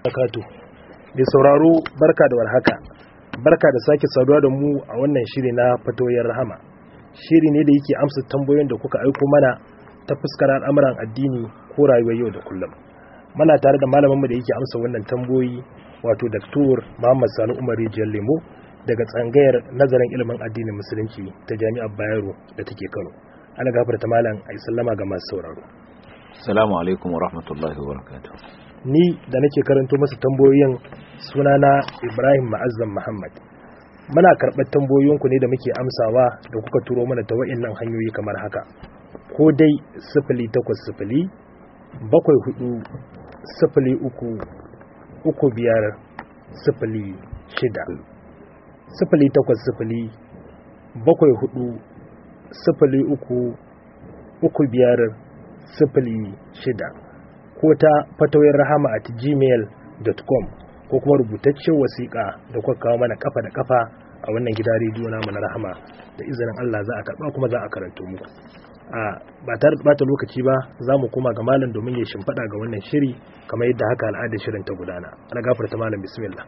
Akatu. Mai sauraro barka da warhaka. Barka da sake saduwa da mu a wannan shiri na fatoyin rahama. Shiri ne da yake amsa tambayoyin da kuka aiko mana ta fuskar al'amuran addini ko rayuwar yau da kullum. Muna tare da malaminmu da yake amsa wannan tambayoyi wato Dr. Muhammad Sani Umar Rijiyar Lemo daga tsangayar nazarin ilimin addinin musulunci ta Jami'ar Bayero da take Kano. Ana gafarta malam a sallama ga masu sauraro. Assalamu alaikum wa rahmatullahi wa barakatuh. ni da nake karanto masa tambayoyin sunana Ibrahim Ma'azzam Muhammad muna karɓar tambayoyinku ne da muke amsawa da kuka turo mana ta wa'innan hanyoyi kamar haka ko dai sifili takwas sifili bakwai hudu sifili uku uku biyar sifili shida sifili takwas sifili bakwai hudu sifili uku uku biyar sifili shida ko ta fatawoyin rahama at gmail.com ko kuma rubutaccen wasiƙa da kuka kawo mana kafa da kafa a wannan gida rediyo namu na rahama da izinin Allah za a karɓa kuma za a karanto muku a ba tare da bata lokaci ba za mu koma ga malam domin ya shimfiɗa ga wannan shiri kamar yadda haka al'adar shirin ta gudana ana gafarta malam bismillah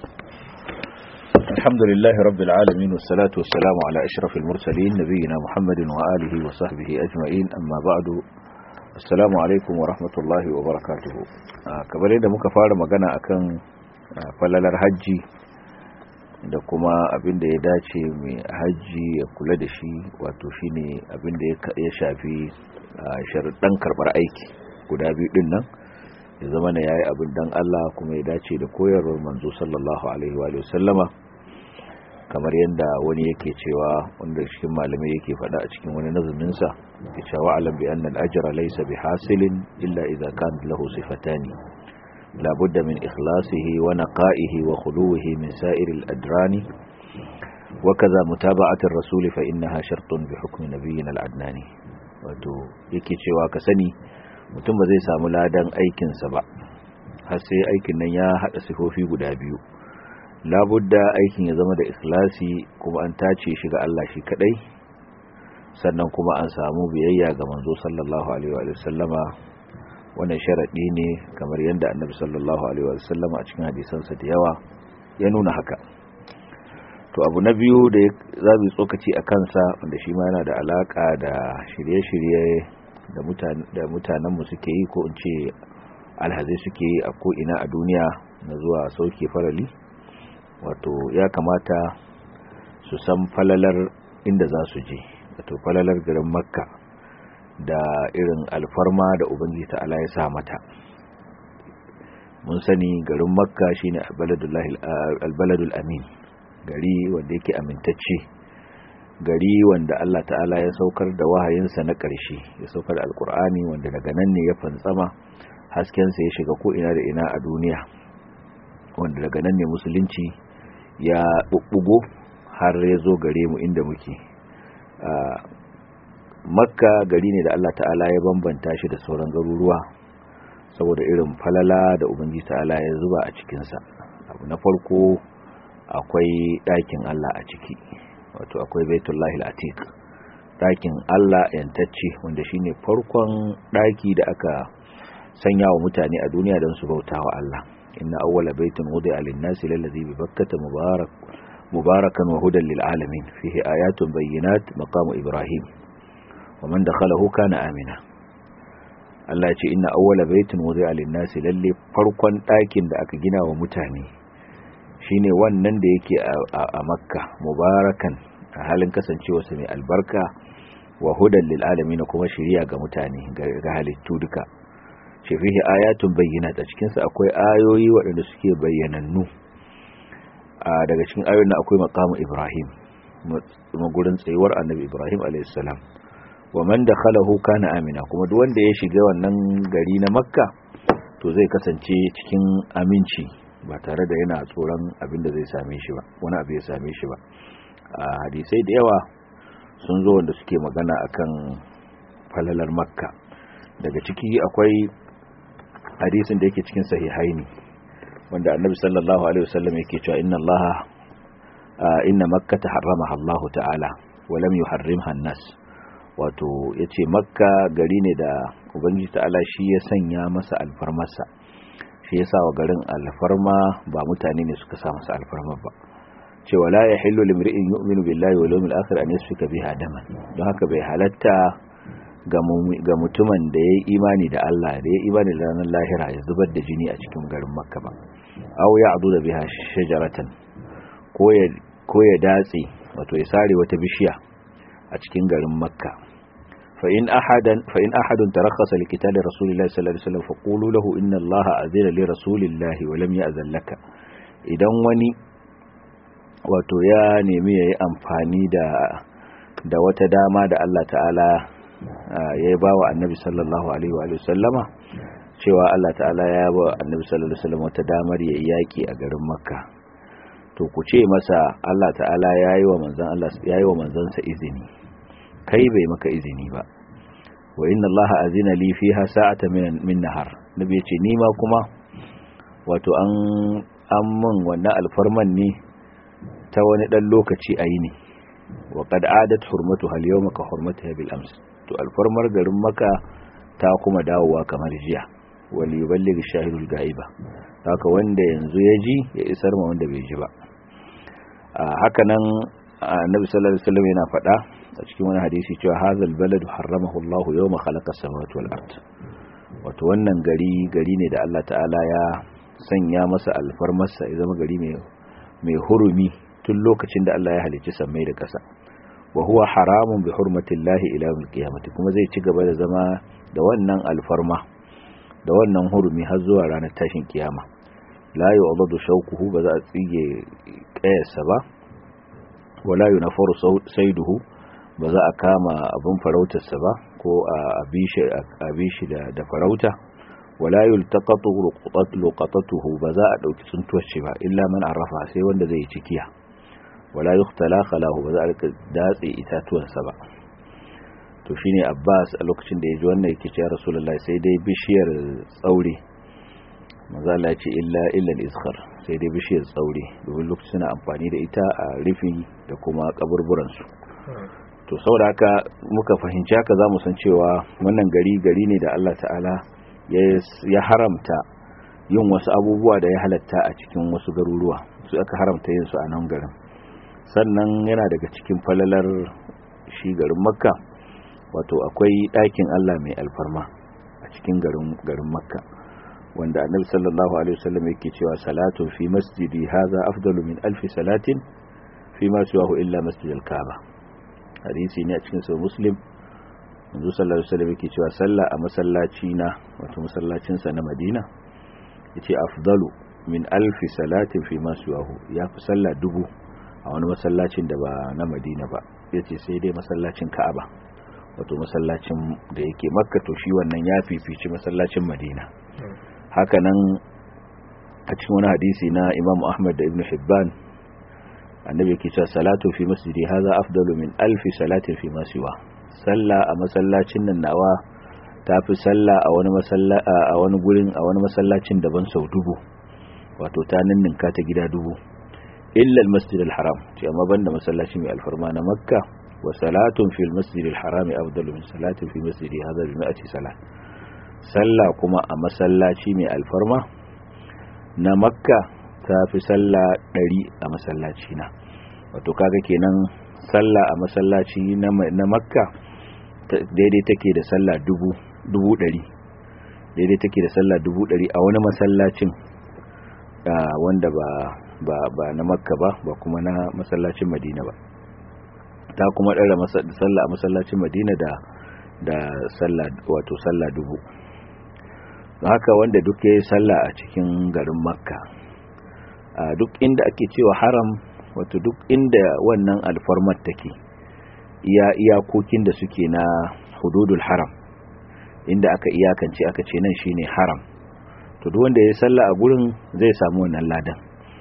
الحمد لله رب العالمين والصلاة والسلام على أشرف المرسلين نبينا محمد وآله وصحبه أجمعين أما بعد assalamu alaikum wa rahmatullahi wa barakatuhu kamar yadda muka fara magana akan falalar hajji da kuma abin da ya dace mai hajji ya kula da shi wato shine abin da ya shafi sharuɗan karɓar aiki guda biyu ɗin nan ya zama na yayi abin dan Allah kuma ya dace da koyarwar manzo sallallahu alaihi wa sallama kamar yadda wani yake cewa wanda cikin malamai yake faɗa a cikin wani nazuminsa yake cewa alam bi anna al-ajra laysa bihasilin illa idha kan lahu sifatani la budda min ikhlasihi wa naqa'ihi wa khuluwihi min sa'ir al-adrani wa kaza mutaba'ati ar-rasul fa innaha shartun bi hukmi nabiyina al-adnani wato yake cewa ka sani mutum ba zai samu ladan aikinsa ba har sai aikin nan ya hada sifofi guda biyu labudda aikin ya zama da ikhlasi kuma an tace shi ga Allah shi kadai sannan kuma an samu biyayya ga manzo sallallahu alaihi wa sallama wannan sharadi ne kamar yadda annabi sallallahu alaihi wa sallama a cikin hadisansa da yawa ya nuna haka to abu na biyu da za mu tsokaci a kansa wanda shi ma yana da alaka da shirye-shirye da mutanen da mutanen mu suke yi ko in ce alhazai suke yi a ko ina a duniya na zuwa sauke farali wato ya kamata su san falalar inda za su je wato falalar garin makka da irin alfarma da ubangiji ta'ala ya sa mata mun sani garin makka shine albaladul amin gari wanda yake amintacce gari wanda Allah ta'ala ya saukar da wahayinsa na ƙarshe ya saukar da alkur'ani wanda daga nan ne ya fantsama haskensa ya shiga ko ina da ina a duniya wanda daga nan ne musulunci ya bubbugo har ya zo gare mu inda muke makka gari ne da Allah ta'ala ya bambanta shi da sauran garuruwa saboda irin falala da ubangiji ta'ala ya zuba a cikinsa abu na farko akwai ɗakin Allah a ciki wato akwai baitullahi al-atiq ɗakin Allah yantacce wanda shine farkon ɗaki da aka sanya wa mutane a duniya don su bauta wa Allah inna awwala baitin wudi'a lin-nasi lallazi bi bakkata mubarak mubarakan wa hudan lil-alamin fihi ayatun bayyinat maqamu ibrahim wa man dakhalahu kana amina Allah ya ce inna awwala baitin wudi'a lin-nasi lalle farkon ɗakin da aka gina wa mutane shine wannan da yake a Makka mubarakan a halin kasancewa sa mai albarka wa hudan lil-alamin kuma shiriya ga mutane ga halittu duka ce fihi ayatun bayyinat a cikinsa akwai ayoyi waɗanda suke bayyanannu a daga cikin ayoyin na akwai maqamu ibrahim magurin tsayuwar annabi ibrahim a.s. wa man dakhalahu kana amina kuma duk wanda ya shiga wannan gari na makka to zai kasance cikin aminci ba tare da yana tsoron abin da zai same shi ba wani abu ya same shi ba a hadisai da yawa sun zo wanda suke magana akan falalar makka daga ciki akwai hadisin da yake cikin sahihaini wanda annabi sallallahu alaihi wasallam yake cewa inna allaha inna makkata harramaha Allah ta'ala wa lam yuharrimha an-nas wato yace makka gari ne da ubangiji ta'ala shi ya sanya masa alfarmarsa shi shi yasa wa garin alfarma ba mutane ne suka sa masa alfarma ba cewa la yahillu limri'in yu'minu billahi wal yawmil akhir an yasfika biha daman don haka bai halatta ga mutumin da ya yi imani da Allah da ya yi imani da ranar lahira ya zubar da jini a cikin garin makka ba aw ya adu da biha shajaratan ko ya datse wato ya sare wata bishiya a cikin garin makka fa in ahadan fa in ahadun tarakhasa li qitali rasulillahi sallallahu alaihi wasallam faqulu lahu inna allaha azina li rasulillahi wa lam ya'zan laka idan wani wato ya nemi yayi amfani da da wata dama da Allah ta'ala ya ba wa annabi sallallahu alaihi wa sallama cewa Allah ta'ala ya ba annabi sallallahu alaihi wasallam wata damar ya yaki a garin makka to ku ce masa Allah ta'ala yayi wa manzon Allah yayi wa manzansa izini kai bai maka izini ba wa inna Allah azina li fiha sa'atan min min nahar nabi ya ce ni ma kuma wato an an mun wannan alfarman ne ta wani dan lokaci ayi ne wa qad adat hurmatuha al-yawma ka hurmatiha bil ams to alfarmar garin maka ta kuma dawowa kamar jiya wali yuballigh shahidul gaiba haka wanda yanzu ya ji ya isar ma wanda bai ji ba haka nan annabi sallallahu alaihi wasallam yana faɗa a cikin wani hadisi cewa hazal baladu harramahu Allah yawma khalaqa samawati wal ard wato wannan gari gari ne da Allah ta'ala ya sanya masa alfarmarsa ya zama gari mai mai hurumi tun lokacin da Allah ya halicci sammai da ƙasa wa huwa haramun bi hurmatillahi ila yawmil qiyamati kuma zai ci gaba da zama da wannan alfarma da wannan hurumi har zuwa ranar tashin kiyama la yu'dadu shawquhu ba za a tsige kayarsa ba wala yunafaru saiduhu ba za a kama abin farautarsa ba ko a abishi da da farauta wala yultaqatu luqatatuhu ba za a dauki tsuntuwar shi ba illa man arafa sai wanda zai cikiya wala yuktala khalahu ba za a rika datse itatuwansa ba to shine Abbas a lokacin da ya ji wannan yake cewa Rasulullahi sai dai bishiyar tsaure manzo Allah ya ce illa illa al-izkhar sai dai bishiyar tsaure domin lokacin suna amfani da ita a rufi da kuma kaburburan su to saboda haka muka fahimci haka zamu san cewa wannan gari gari ne da Allah ta'ala ya haramta yin wasu abubuwa da ya halatta a cikin wasu garuruwa su aka haramta yin su a nan garin sannan yana daga cikin falalar shi garin makka wato akwai ɗakin Allah mai alfarma a cikin garin garin makka wanda annabi sallallahu alaihi wasallam yake cewa salatu fi masjidi hadha afdalu min alfi salatin fi ma siwahu illa masjid al-kaaba hadisi ne a cikin sahih muslim manzo sallallahu alaihi wasallam yake cewa sallah a masallaci na wato masallacin sa na Madina yace afdalu min alfi salatin fi ma siwahu yafi sallah dubu a wani masallacin da ba na madina ba ya ce sai dai masallacin ka'aba wato masallacin da yake makka to shi wannan ya fifici masallacin madina hakanan a cikin wani hadisi na imam ahmad da ibn hibban annabi yake cewa salatu fi masjidi haza afdalu min alfi salatin fi masiwa sallah a masallacin nan nawa tafi sallah a wani a wani gurin a wani masallacin daban sau dubu wato ta ninninka ta gida dubu illa al-masjid al-haram ce amma banda masallaci mai alfarma na makka wa salatun fil masjid al-haram afdalu min salatin fi masjidi hadha bi mi'ati salat sallah kuma a masallaci mai alfarma na makka ta fi sallah 100 a masallaci na wato kaga kenan sallah a masallaci na makka daidai take da sallah dubu dubu ɗari daidai take da sallah dubu ɗari a wani masallacin wanda ba ba ba na makka ba ba kuma na masallacin madina ba ta kuma ɗara sallah a masallacin madina da da sallah wato sallah dubu haka wanda duk ya yi sallah a cikin garin makka duk inda ake cewa haram wato duk inda wannan alfarmar take iya iyakokin da suke na hududul haram inda aka iyakance aka ce nan shine haram to duk wanda ya sallah a gurin zai samu wannan ladan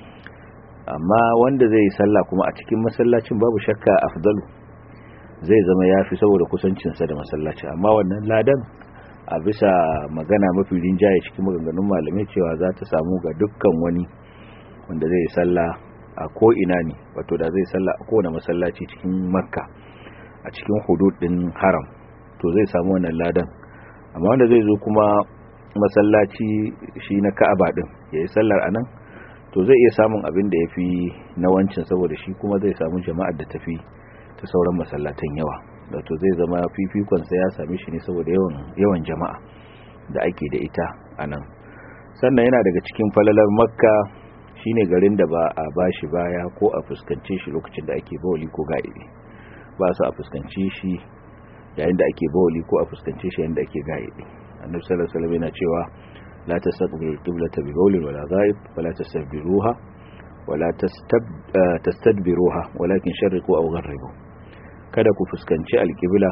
amma wanda zai sallah kuma a cikin masallacin babu shakka afdalu zai zama yafi saboda kusancinsa da masallaci amma wannan ladan a bisa magana mafi rinjaye cikin maganganun malamai cewa za ta samu ga dukkan wani wanda zai sallah a ko ina ne wato da zai sallah a kowane masallaci cikin makka a cikin hudud din haram to zai samu wannan ladan amma wanda zai zo kuma masallaci shi na ka'aba din yayi sallar anan to zai iya samun abin da yafi na wancin saboda shi kuma zai samu jama'ar da tafi ta sauran masallatan yawa wato zai zama fifikon sa ya same shi ne saboda yawan yawan jama'a da ake da ita anan sannan yana daga cikin falalar makka shine garin da ba a bashi baya ko a fuskance shi lokacin da ake bawali ko ga'ibi ba su a fuskance shi yayin da ake bawali ko a fuskance shi yayin da ake ga'ibi annabi sallallahu alaihi wasallam yana cewa la tastaqbilu qiblata bi bawlin wala ghaib wala tastabbiruha wala tastadbiruha walakin sharriqu aw gharribu kada ku fuskanci alqibla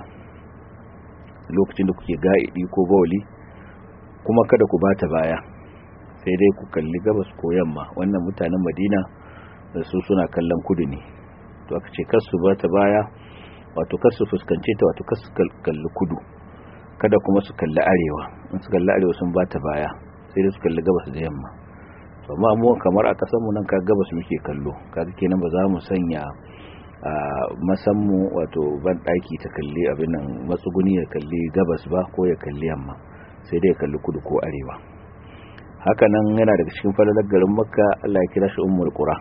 lokacin da kuke ga'idi ko bawli kuma kada ku bata baya sai dai ku kalli gabas ko yamma wannan mutanen Madina da su suna kallon kudu ne to aka ce kar su bata baya wato kar su fuskance ta wato kar su kalli kudu kada kuma su kalli arewa in su kalli arewa sun bata baya sai dai su kalli gabas da yamma to amma mu kamar a kasar mu nan ka gabas muke kallo kaga kenan ba za mu sanya a masammu wato ban daki ta kalli abin nan matsuguni ya kalli gabas ba ko ya kalli yamma sai dai ya kalli kudu ko arewa haka nan yana daga cikin falalar garin makka Allah ya kira shi ummul qura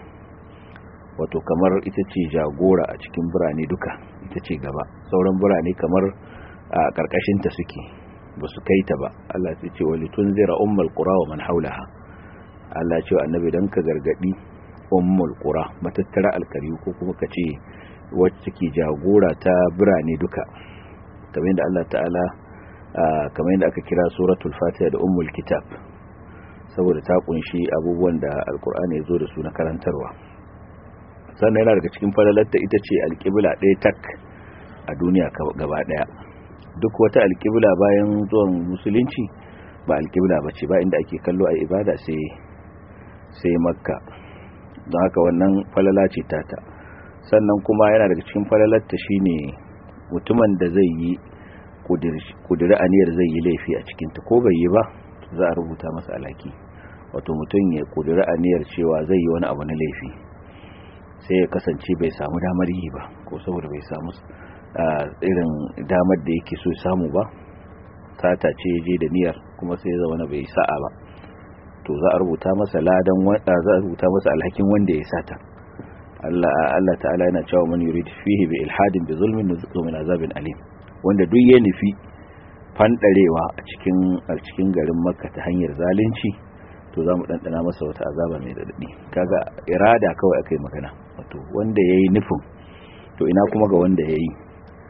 wato kamar ita ce jagora a cikin birane duka ita ce gaba sauran birane kamar a karkashin ta suke ba su kai ta ba Allah ya ce wali tunzira ummul qura wa man haulaha Allah ya ce annabi dan ka gargadi ummul qura matattara alkari ko kuma ka ce wacce ke jagora ta birane duka kamar yadda Allah ta'ala kamar yadda aka kira suratul fatiha da ummul kitab saboda ta kunshi abubuwan da alkur'ani ya zo da su na karantarwa sannan yana daga cikin falalarta ita ce alƙibla ɗaya tak a duniya gaba ɗaya duk wata alƙibla bayan zuwan musulunci ba alƙibla ba ce ba inda ake kallo a ibada sai sai makka don haka wannan falala ce tata sannan kuma yana daga cikin falalarta shine mutumin da zai yi kudiri aniyar zai yi laifi a cikinta ko bai yi ba za a rubuta masa alaki wato mutum ya kudura aniyar cewa zai yi wani abu na laifi sai ya kasance bai samu damar yi ba ko saboda bai samu irin damar da yake so samu ba sata ce je da niyyar kuma sai ya zama bai sa'a ba to za a rubuta masa ladan za a rubuta masa alhakin wanda ya sata Allah Allah ta'ala yana cewa man yurid fihi bi ilhadin bi zulmin nuzuqu min azabin alim wanda duk ya nufi fandarewa a cikin a cikin garin makka ta hanyar zalunci to za mu ɗanɗana masa wata azaba mai daɗaɗi kaga irada kawai aka yi magana wato wanda ya yi nufin to ina kuma ga wanda ya yi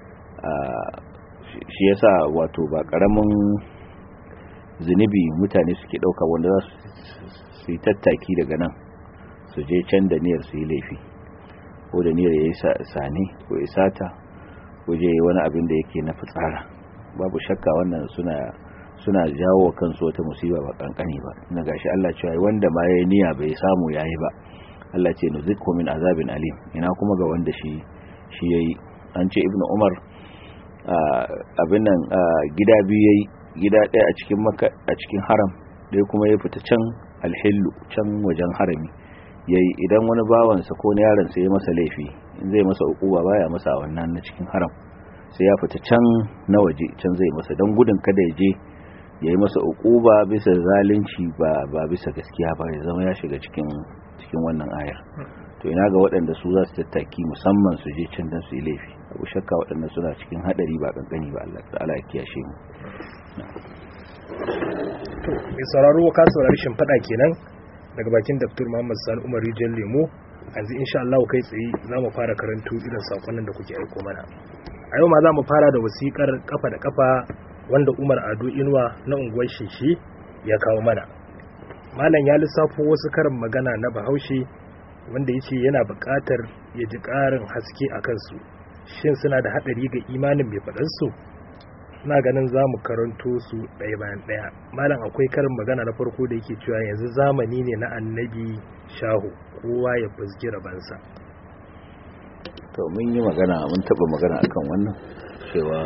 shi yasa wato ba ƙaramin zunubi mutane suke ɗauka wanda za su yi tattaki daga nan su je can da niyyar su yi laifi ko da niyyar ya yi sane ko ya sata ko je wani abin da yake na fitsara babu shakka wannan suna suna jawo kansu wata musiba ba kankani ba na gashi Allah cewa wanda ma yayi niyya bai samu yayi ba Allah ce nuzikku min azabin alim ina kuma ga wanda shi shi yayi an ce ibnu umar abin nan gida biyu yayi gida ɗaya a cikin makka a cikin haram dai kuma ya fita can alhillu can wajen harami yayi idan wani bawansa ko na yaron sa ya masa laifi in zai masa ukuba baya masa wannan na cikin haram sai ya fita can na waje can zai masa don gudun kada ya je ya yi masa ukuba bisa zalunci ba ba bisa gaskiya ba ya zama ya shiga cikin cikin wannan ayar to ina ga waɗanda su za su tattaki musamman su je can don su yi laifi abu shakka waɗanda suna cikin haɗari ba kankani ba Allah ta'ala ya kiyashe mu to mai sauraro ka saurari shimfiɗa kenan daga bakin Dr. Muhammad Sani Umar Rijal Lemo yanzu insha Allah kai tsaye za mu fara karantu irin sakonnin da kuke aiko mana a yau ma za mu fara da wasikar kafa da kafa wanda Umar Ado Inuwa na unguwar Shishi ya kawo mana malam ya lissafo wasu karin magana na Bahaushe wanda yace yana buƙatar ya ji ƙarin haske a kansu shin suna da haɗari ga imanin mai faɗansu ina ganin za mu karanto su ɗaya bayan ɗaya malam akwai karin magana na farko da yake cewa yanzu zamani ne na annabi shahu kowa ya fusgi rabansa to mun yi magana mun taɓa magana akan wannan cewa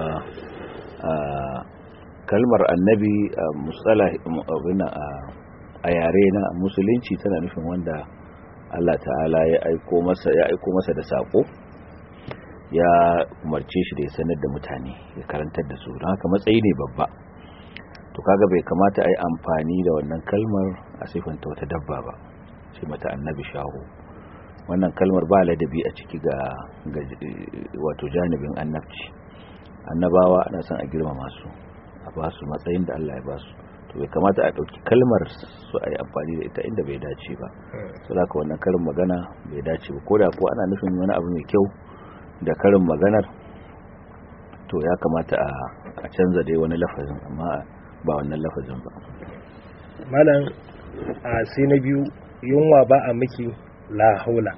kalmar annabi a musala a yare na musulunci tana nufin wanda Allah ta'ala ya aiko masa ya aiko masa da sako ya umarce shi da ya sanar da mutane ya karantar da su don haka matsayi ne babba to kaga bai kamata a yi amfani da wannan kalmar a siffanta wata dabba ba ce mata annabi shahu wannan kalmar ba ladabi a ciki ga wato janibin annabci annabawa ana son a girmama su a ba su matsayin da Allah ya ba su to bai kamata a ɗauki kalmar su a yi amfani da ita inda bai dace ba su da wannan karin magana bai dace ba ko da ko ana nufin wani abu mai kyau da karin maganar to ya kamata a canza dai wani lafazin amma ba wannan lafazin ba malam a sai na biyu yunwa ba a miki la haula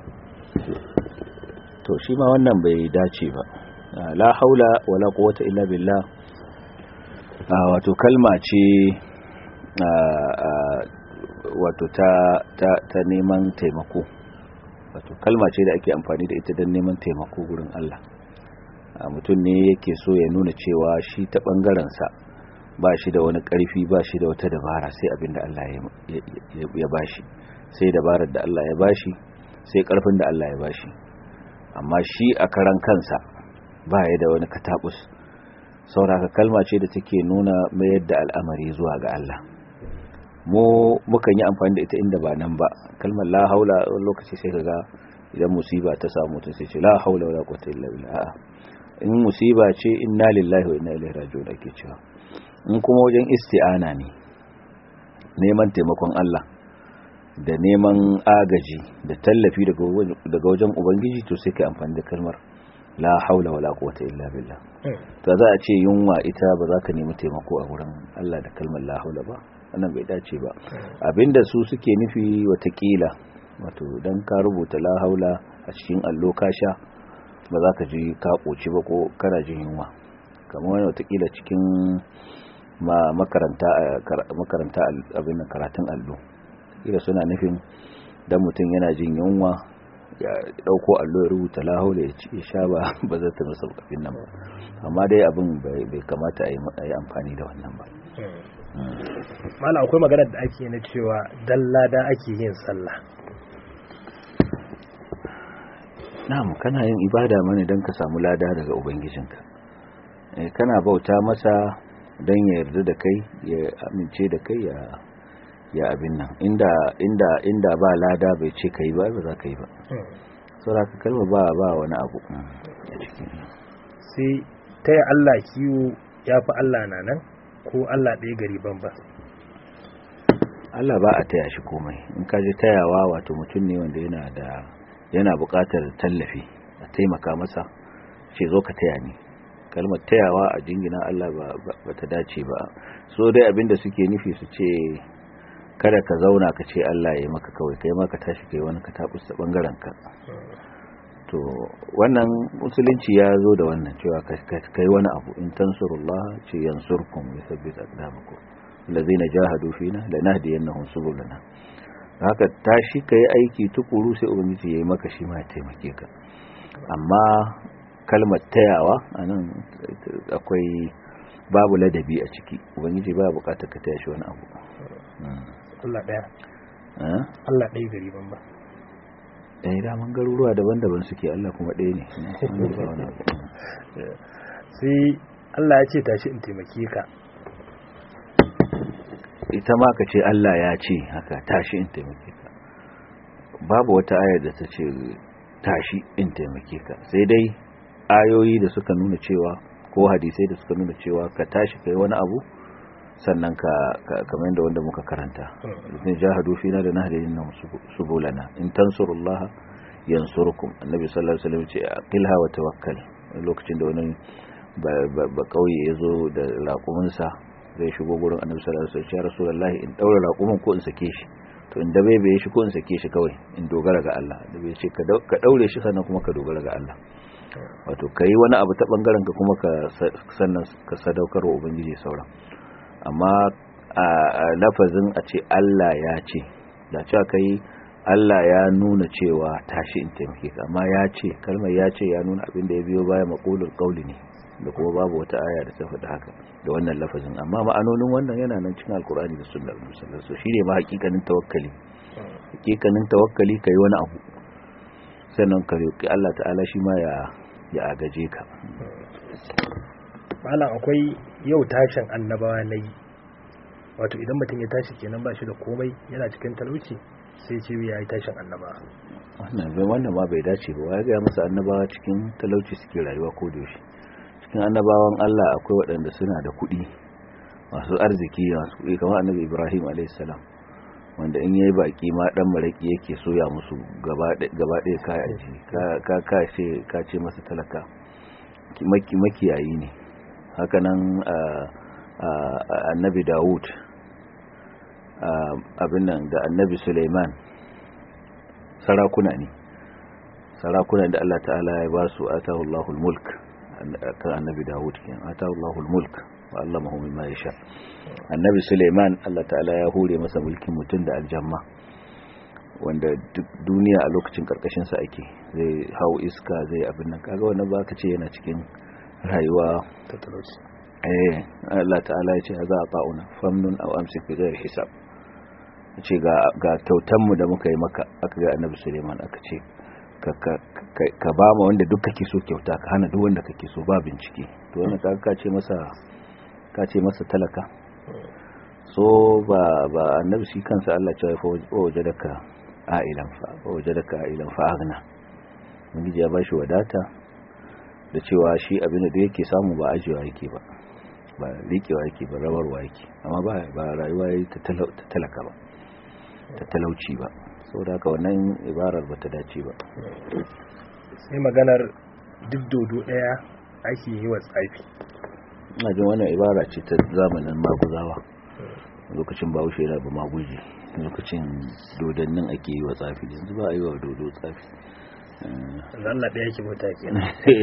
to shi ma wannan bai dace ba la haula wala quwwata illa billah wato kalma ce wato ta ta ta neman taimako wato kalma ce da ake amfani da ita don neman taimako gurin Allah mutum ne yake so ya nuna cewa shi ta bangaren sa ba shi da wani karfi ba shi da wata dabara sai abin da Allah ya bashi sai dabarar da Allah ya bashi sai karfin da Allah ya bashi amma shi a karan kansa ba ya da wani katabus sauraka kalma ce da take nuna mayar da al'amari zuwa ga Allah mu mukan yi amfani da ita inda ba nan ba kalmar la haula wani lokaci sai kaga idan musiba ta samu mutum sai ce la haula wala quwwata illa billah in musiba ce inna lillahi wa inna ilaihi raji'un ake cewa in kuma wajen isti'ana ne neman taimakon Allah da neman agaji da tallafi daga wajen ubangiji to sai kai amfani da kalmar la haula wala quwwata illa billah to za a ce yunwa ita ba za ka nemi taimako a wurin Allah da kalmar la haula ba wannan bai dace ba abinda su suke nufi watakila wato dan ka rubuta la haula a cikin allo ka sha ba za ka ji ka koci ba ko kana jin yunwa kamar wani watakila cikin makaranta makaranta abin karatun allo kila suna nufin dan mutum yana jin yunwa ya dauko allo ya rubuta lahaula ya ci sha ba ba zai ta masa abin nan ba amma dai abin bai kamata a yi amfani da wannan ba mala akwai magana da ake na cewa dalla da ake yin sallah na'am kana yin ibada mana don ka samu lada daga ubangijinka kana bauta masa don ya yarda da kai ya amince da kai ya ya abin nan inda inda inda ba lada bai ce kai ba ba za ka yi ba saboda ka kalma ba ba wani abu a cikin sai ta yi Allah kiwo ya fi Allah na nan ko Allah ɗaya gari ban ba Allah ba a taya shi komai in ka ji tayawa wato mutum ne wanda yana da yana buƙatar tallafi a taimaka masa ce zo ka taya ni kalmar tayawa a jingina Allah ba ta dace ba so dai abinda suke nufi su ce kada ka zauna ka ce Allah ya yi maka kawai kai ma ka tashi kai wani ka tabus ta bangaren ka to wannan musulunci ya zo da wannan cewa kai wani abu in tansurullah ce yansurkum yuthabbit aqdamakum allazina jahadu fina lanahdiyannahum subulana haka tashi kai aiki tukuru sai ubangiji yayi maka shi ma ya taimake ka amma kalmar tayawa anan akwai babu ladabi a ciki ubangiji ba bukatar ka taya shi wani abu Allah ɗaya Allah ɗaya gari ban ba ɗaya daman garuruwa daban-daban suke Allah kuma ɗaya ne sai Allah ya ce tashi in taimake ka ita ma ka ce Allah ya ce haka tashi in taimake ka babu wata ayar da ta ce tashi in taimake ka sai dai ayoyi da suka nuna cewa ko hadisai da suka nuna cewa ka tashi kai wani abu sannan ka kamar da wanda muka karanta ne jahadu fina da nahdin nan subulana in tansurullaha yansurukum annabi sallallahu alaihi wasallam ce aqilha wa tawakkal lokacin da wani ba kauye yazo da raƙuminsa zai shigo gurin annabi sallallahu alaihi wasallam ya rasulullahi in daura raƙumin ko in sake shi to in da bai bai shi ko in sake shi kawai in dogara ga Allah da bai ce ka daure shi sannan kuma ka dogara ga Allah wato kai wani abu ta bangaren ka kuma ka sannan ka sadaukar wa ubangiji sauran amma a lafazin a ce Allah ya ce da cewa kai Allah ya nuna cewa tashi in taimake ka amma ya ce kalmar ya ce ya nuna abin da ya biyo baya maqulul qawli ne da kuma babu wata aya da ta faɗi haka da wannan lafazin amma ma'anonin wannan yana nan cikin alkur'ani da sunnar musallar so shine ma hakikanin tawakkali hakikanin tawakkali kai wani abu sannan ka roki Allah ta'ala shi ma ya ya agaje ka malam akwai yau tashin annabawa na yi wato idan mutum ya tashi kenan ba shi da komai yana cikin talauci sai ce ya yi tashin annaba wannan bai wannan ma bai dace ba ya gaya masa annabawa cikin talauci suke rayuwa ko da yaushe cikin annabawan Allah akwai waɗanda suna da kuɗi masu arziki masu kuɗi kamar annabi Ibrahim alayhis salam wanda in yayi baki ma dan maraki yake soya musu gaba ɗaya kaya ji ka ka ce ka ce masa talaka maki makiyayi ne haka nan annabi Dawud abin nan da annabi Suleiman sarakuna ne sarakuna da Allah ta'ala ya ba su atahu Allahul mulk kan annabi Dawud kenan atahu Allahul mulk wa allamahu mimma yasha annabi Suleiman Allah ta'ala ya hure masa mulkin mutum da aljamma wanda duk duniya a lokacin karkashin sa ake zai hau iska zai abin nan kaga wannan ba ka ce yana cikin rayuwa ta talauci eh Allah ta'ala ya ce za a ta'una famnun aw amsik bi ghairi hisab ce ga ga kyautan mu da muka yi maka aka ga annabi Suleiman aka ce ka ka ka ba ma wanda duk kake so kyauta ka hana duk wanda kake so ba bincike to wannan kaga ka ce masa ka ce masa talaka so ba ba annabi shi kansa Allah ya fa wajadaka ailan fa wajadaka ailan fa aghna mun ya bashi wadata da cewa shi abin da yake samu ba ajiyewa yake ba ba rikewa yake ba rawarwa yake amma ba ba rayuwa yi ta talaka ba ta talauci ba saboda haka wannan ibarar ba ta dace ba sai maganar duk dodo daya ake yi wa tsafi ina jin wannan ibara ce ta zamanin maguzawa lokacin bahaushe yana ba maguji lokacin dodannin ake yi wa tsafi yanzu ba a yi wa dodo tsafi Allah ɗaya yake bauta kenan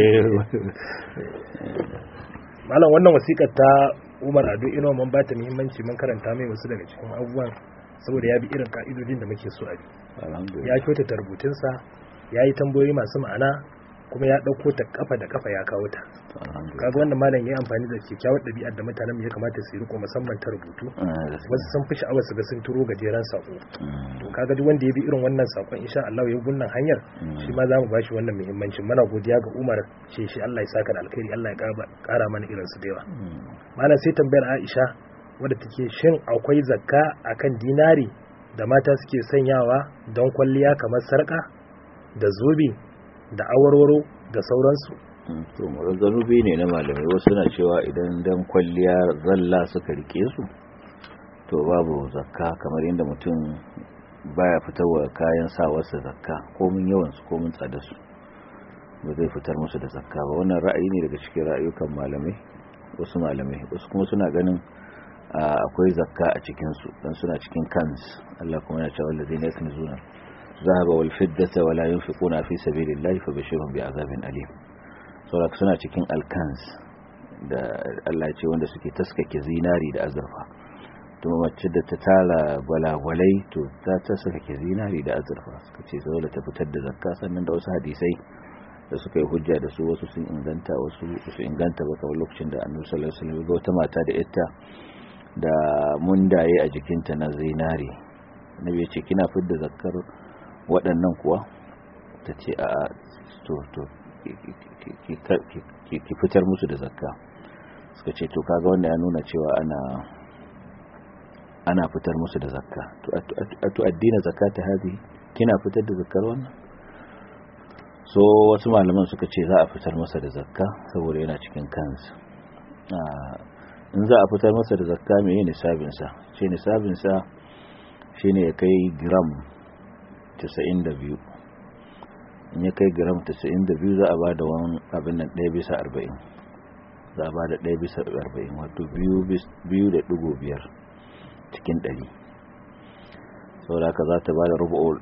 malam wannan wasikar ta Umar Ado Ino mun ba ta muhimmanci mun karanta mai wasu daga cikin abubuwan saboda ya bi irin ka'idodin da muke so a bi ya kyautata rubutunsa ya yi tambayoyi masu ma'ana kuma ya ɗauko ta kafa da kafa ya kawo ta kaga wannan malam ya amfani da kyakkyawar ɗabi'ar da mutanen ya kamata su riko musamman ta rubutu wasu sun fi sha'awar su ga sun turo gajeren sako to kaga duk wanda ya bi irin wannan sakon insha Allah ya gunnan hanyar shi ma za mu bashi wannan muhimmancin mana godiya ga Umar ce shi Allah ya saka da alkhairi Allah ya kara mana irin su da yawa malam sai tambayar Aisha wadda take shin akwai zakka akan dinari da mata suke sanyawa don kwalliya kamar sarka da zobe da awarwaro da sauransu to zanubi ne na malamai wasu na cewa idan dan kwalliya zalla suka rike su to babu zakka kamar yadda mutum baya fitarwa kayan sawarsa zakka komin yawansu komin tsadarsu ba zai fitar musu da zakka ba wannan ra'ayi ne daga cikin ra'ayukan malamai wasu malamai wasu kuma suna ganin akwai zakka a cikinsu don suna cikin kans Allah kuma ya ce wallazi ne kan zuna zahaba wal fiddata wala yunfiquna fi sabilillahi fabashirhum bi'azabin alim saboda suna cikin alkans da Allah ce wanda suke taskake zinari da azurfa kuma mace da ta tara balagwalai to ta taskake zinari da azurfa suka ce dole ta fitar da zakka sannan da wasu hadisai da suka yi hujja da su wasu sun inganta wasu su inganta ba kamar lokacin da annabi sallallahu alaihi wasallam ga wata mata da ita da mundaye a jikinta na zinari nabi ya ce kina fidda zakkar waɗannan kuwa ta ce a to to ki fitar musu da zakka suka ce to kaga wanda ya nuna cewa ana ana fitar musu da zakka to addina zakata hadi kina fitar da zakkar wannan so wasu malaman suka ce za a fitar masa da zakka saboda yana cikin kansa in za a fitar masa da zakka mai nisabinsa ce nisabinsa shine ya kai gram 92 in ya kai gram 92 za a ba da wani abin nan 1 bisa 40 za a ba da 1 bisa 40 wato 2.5 cikin 100 saboda haka za ta ba da rubu'ul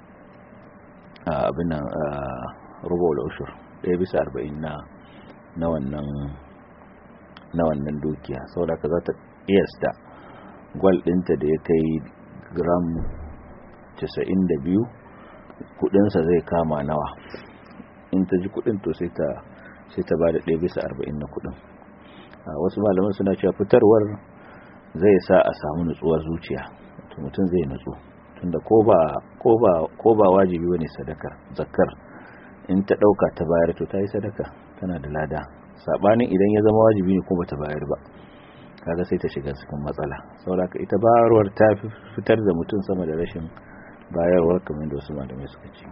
abin nan rubu'ul ushur 1 bisa 40 na na wannan na wannan dukiya saboda haka za ta iyasta gwal ɗinta da ya kai gram 92 kudinsa zai kama nawa in ta ji kudin to sai ta sai ta bada 1 bisa 40 na kudin wasu malaman suna cewa fitarwar zai sa a samu nutsuwar zuciya to mutum zai nutsu tunda ko ba ko ba ko ba wajibi bane sadakar zakkar in ta dauka ta bayar to ta yi sadaka tana da lada sabanin idan ya zama wajibi ne ko bata bayar ba kaga sai ta shiga cikin matsala saboda ita bayarwar ta fitar da mutum sama da rashin bayarwar kamar da wasu malamai suka ce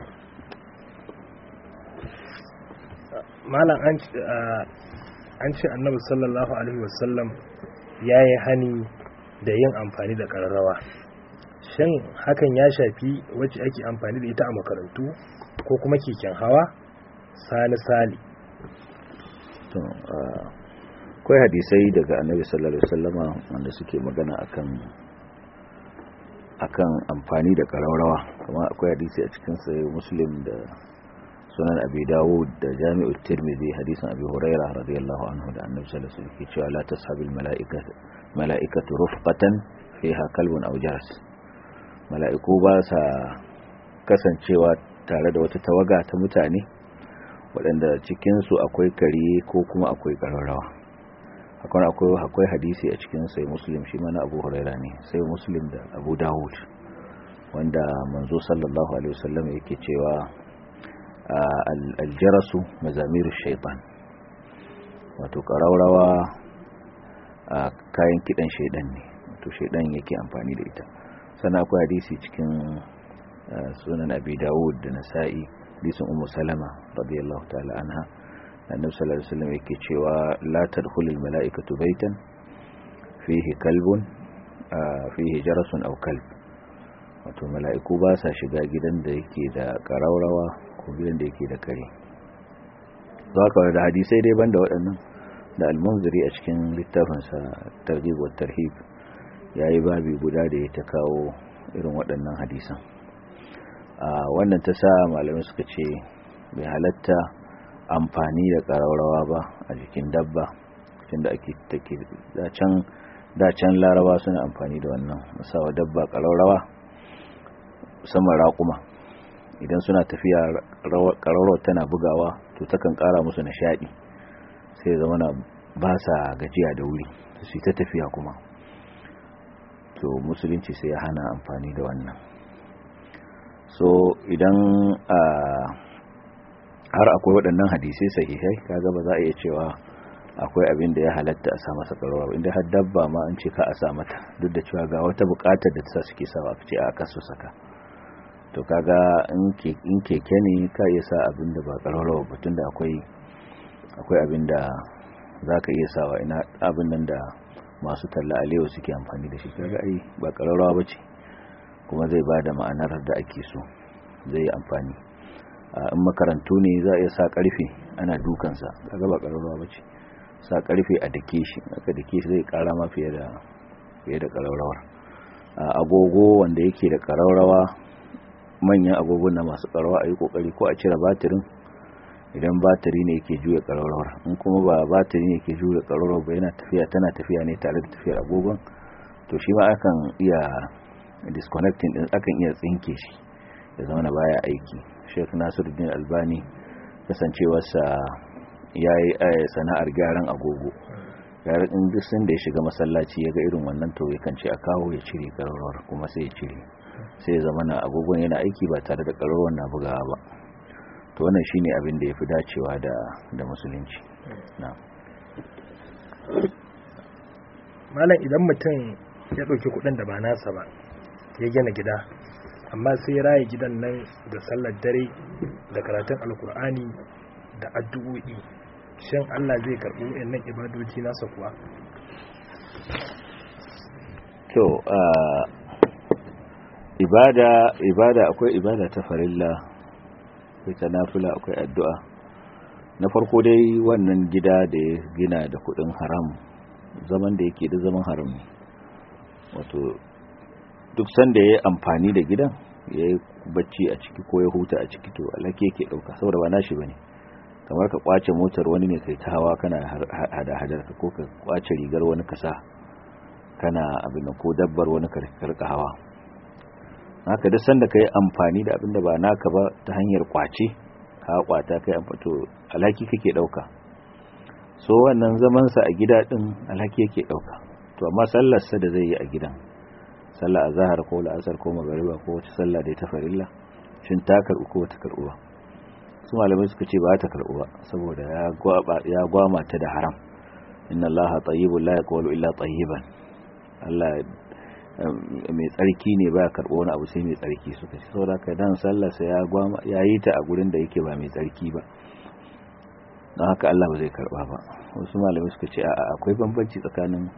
malam an ce annabi sallallahu alaihi wasallam ya yi hani da yin amfani da ƙararrawa shin hakan ya shafi wacce ake amfani da ita a makarantu ko kuma keken hawa sani sali akwai hadisai daga annabi sallallahu alaihi wasallama wanda suke magana akan akan amfani da ƙararrawa kuma akwai hadisi a cikin sai muslim da sunan abi dawud da jami'u tirmidhi hadisin abi huraira radiyallahu anhu da annabi sallallahu alaihi wasallam cewa la tashabil mala'ikatu mala'ikatu rufqatan fiha kalbun aw jaras mala'iku ba sa kasancewa tare da wata tawaga ta mutane waɗanda cikin su akwai kare ko kuma akwai kararrawa akwai akwai akwai hadisi a cikin sai muslim shi ma na abu huraira ne sai muslim da abu dawud wanda manzo sallallahu alaihi wasallam yake cewa aljarasu mazamiru shaitan wato ƙaraurawa a kayan kiɗan shaidan ne wato shaidan yake amfani da ita sannan akwai hadisi cikin sunan abi dawud da nasa'i hadisin ummu salama radiyallahu ta'ala anha annabi sallallahu alaihi wasallam yake cewa la tadkhulul mala'ikatu baitan fihi kalbun fihi jarasun aw kalb wato mala'iku ba sa shiga gidan da yake da ƙaraurawa ko gidan da yake da kare za ka da hadisai dai banda waɗannan da almunziri a cikin littafinsa targhib wa tarhib yayi babi guda da ya ta kawo irin waɗannan hadisan a wannan ta sa malamai suka ce bai halatta amfani da ƙararrawa ba a jikin dabba tunda ake take da can da can laraba suna amfani da wannan musawa dabba ƙararrawa musamman raƙuma idan suna tafiya ƙararrawar tana bugawa to takan ƙara musu nishaɗi sai zama na ba sa gajiya da wuri su ta tafiya kuma to musulunci sai ya hana amfani da wannan so idan har akwai waɗannan hadisai sahihai kaga ba za a iya cewa akwai abin da ya halatta a sa masa ƙararrawa inda har dabba ma an ce ka a sa mata duk da cewa ga wata buƙatar da ta sa suke sawa ce a kasu saka to kaga in keke ne ka iya sa abin da ba ƙararrawa batun da akwai akwai abin da za ka iya sawa ina abin nan da masu talla alewa suke amfani da shi kaga ai ba ƙararrawa ba ce kuma zai ba da ma'anar da ake so zai yi amfani in makarantu ne za a iya sa ƙarfe ana dukansa kaga ba ƙararrawa ba ce sa ƙarfe a dake shi aka dake shi zai ƙara ma fiye da fiye da ƙararrawar agogo wanda yake da ƙararrawa manyan agogon na masu ƙararrawa a yi ƙoƙari ko a cire batirin idan batiri ne yake juya ƙararrawar in kuma ba batiri ne yake juya ƙararrawar ba yana tafiya tana tafiya ne tare da tafiyar agogon to shi ma akan iya disconnecting din akan iya tsinke shi ya zama na baya aiki Sheikh Nasiruddin Albani kasancewarsa ya yi sana'ar gyaran agogo yaran in duk sun da ya shiga masallaci ya ga irin wannan to ya ce a kawo ya cire ƙararrawar kuma sai ya cire sai ya zama na agogon yana aiki ba tare da ƙararrawar na bugawa ba to wannan shine abin da yafi dacewa da da musulunci na malam idan mutum ya dauki kudin da ba nasa ba ya gina gida amma sai ya raye gidan nan da sallar dare da karatun alkur'ani da addu'o'i shin Allah zai karbi wayannan ibadoci nasa kuwa to ibada ibada akwai ibada ta farilla akwai ta nafila akwai addu'a na farko dai wannan gida da ya gina da kudin haram zaman da yake da zaman haram ne wato duk sanda ya yi amfani da gidan ya yi bacci a ciki ko ya huta a ciki to alake yake dauka saboda ba nashi bane kamar ka kwace motar wani ne kai ta hawa kana hada hadar ka ko ka kwace rigar wani kasa kana abin ko dabbar wani karka hawa haka duk sanda kai amfani da abin da ba naka ba ta hanyar kwace ka kwata kai amfato alhaki kake dauka so wannan zaman sa a gida din alhaki yake dauka to amma sallar sa da zai yi a gidan sallar azhar ko la'asar ko magariba ko wata sallah da ta farilla shin ta karbu ko ta karbu ba su malamai suka ce ba ta karbu ba saboda ya gwaba ya gwama ta da haram inna allaha tayyibun la yaqbalu illa tayyiban Allah mai tsarki ne ba karɓo wani abu sai mai tsarki suka ce saboda ka dan sallarsa ya gwama ya yi ta a gurin da yake ba mai tsarki ba don haka Allah ba zai karɓa ba wasu malamai suka ce a'a akwai bambanci tsakanin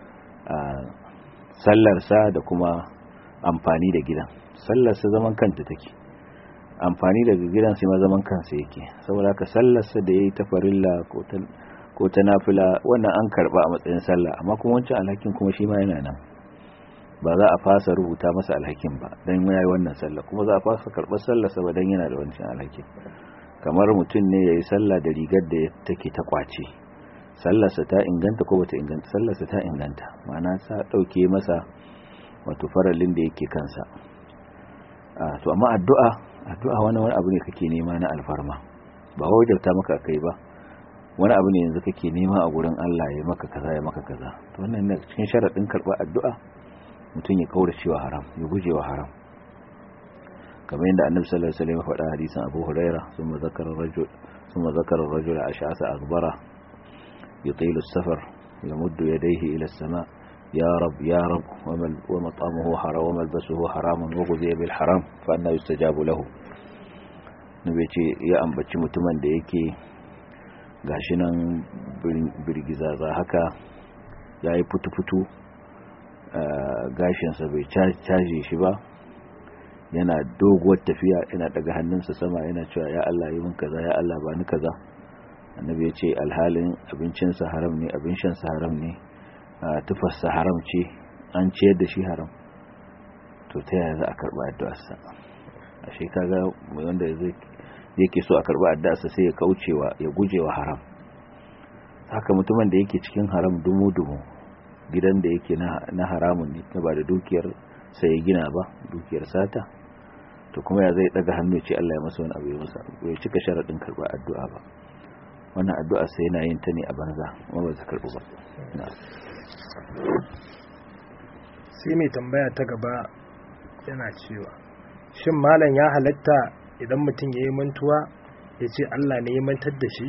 sallarsa da kuma amfani da gidan sallarsa zaman kanta take amfani daga gidan sai ma zaman kansa yake saboda ka sallarsa da yayi ta farilla ko ta ko ta nafila wannan an karba a matsayin sallah amma kuma wancan alhakin kuma shi ma yana nan ba za a fasa rubuta masa alhakin ba dan yayi wannan sallah kuma za a fasa karbar sallar sa ba dan yana da wancan alhakin kamar mutum ne yayi sallah da rigar da take ta kwace sallar sa ta inganta ko bata inganta sallar sa ta inganta ma'ana sa dauke masa wato farallin da yake kansa a to amma addu'a addu'a wani wani abu ne kake nema na alfarma ba wajabta maka kai ba wani abu ne yanzu kake nema a gurin Allah ya maka kaza ya maka kaza to wannan ne cikin sharadin karba addu'a mutum ya kaura cewa haram ya guje wa haram kamar yadda annabi sallallahu alaihi wasallam ya faɗa hadisin Abu Huraira thumma zakara rajul thumma zakara ar-rajul ash'asa akbara yutilu as-safar yamuddu yadayhi ila as-sama' يا رب يا رب ومطعمه حرام وملبسه حرام وغذي بالحرام فأنا يستجاب له nabi ce ya ambaci mutumin da yake gashi nan birgizaza haka ya yi fitu-fitu gashinsa bai caje shi ba yana doguwar tafiya yana daga hannunsa sama yana cewa ya Allah yi min kaza ya Allah ba ni kaza annabi ya ce alhalin abincinsa haram ne abin shansa haram ne tufarsa haram ce an ciyar da shi haram to ta yaya za a karba addu'arsa a shi kaga wanda yake so a karba addu'arsa sai ya kaucewa ya gujewa haram haka mutumin da yake cikin haram dumu-dumu gidan da yake na haramun ne ta ba da dukiyar sai ya gina ba dukiyar sata to kuma ya zai daga hannu ce Allah ya masa wani abu ya masa bai cika sharadin karba addu'a ba wannan addu'a sai yana yin ta ne a banza kuma ba ta karbu ba sai mai tambaya ta gaba yana cewa shin malam ya halatta idan mutum ya yi mantuwa ya ce Allah ne ya mantar da shi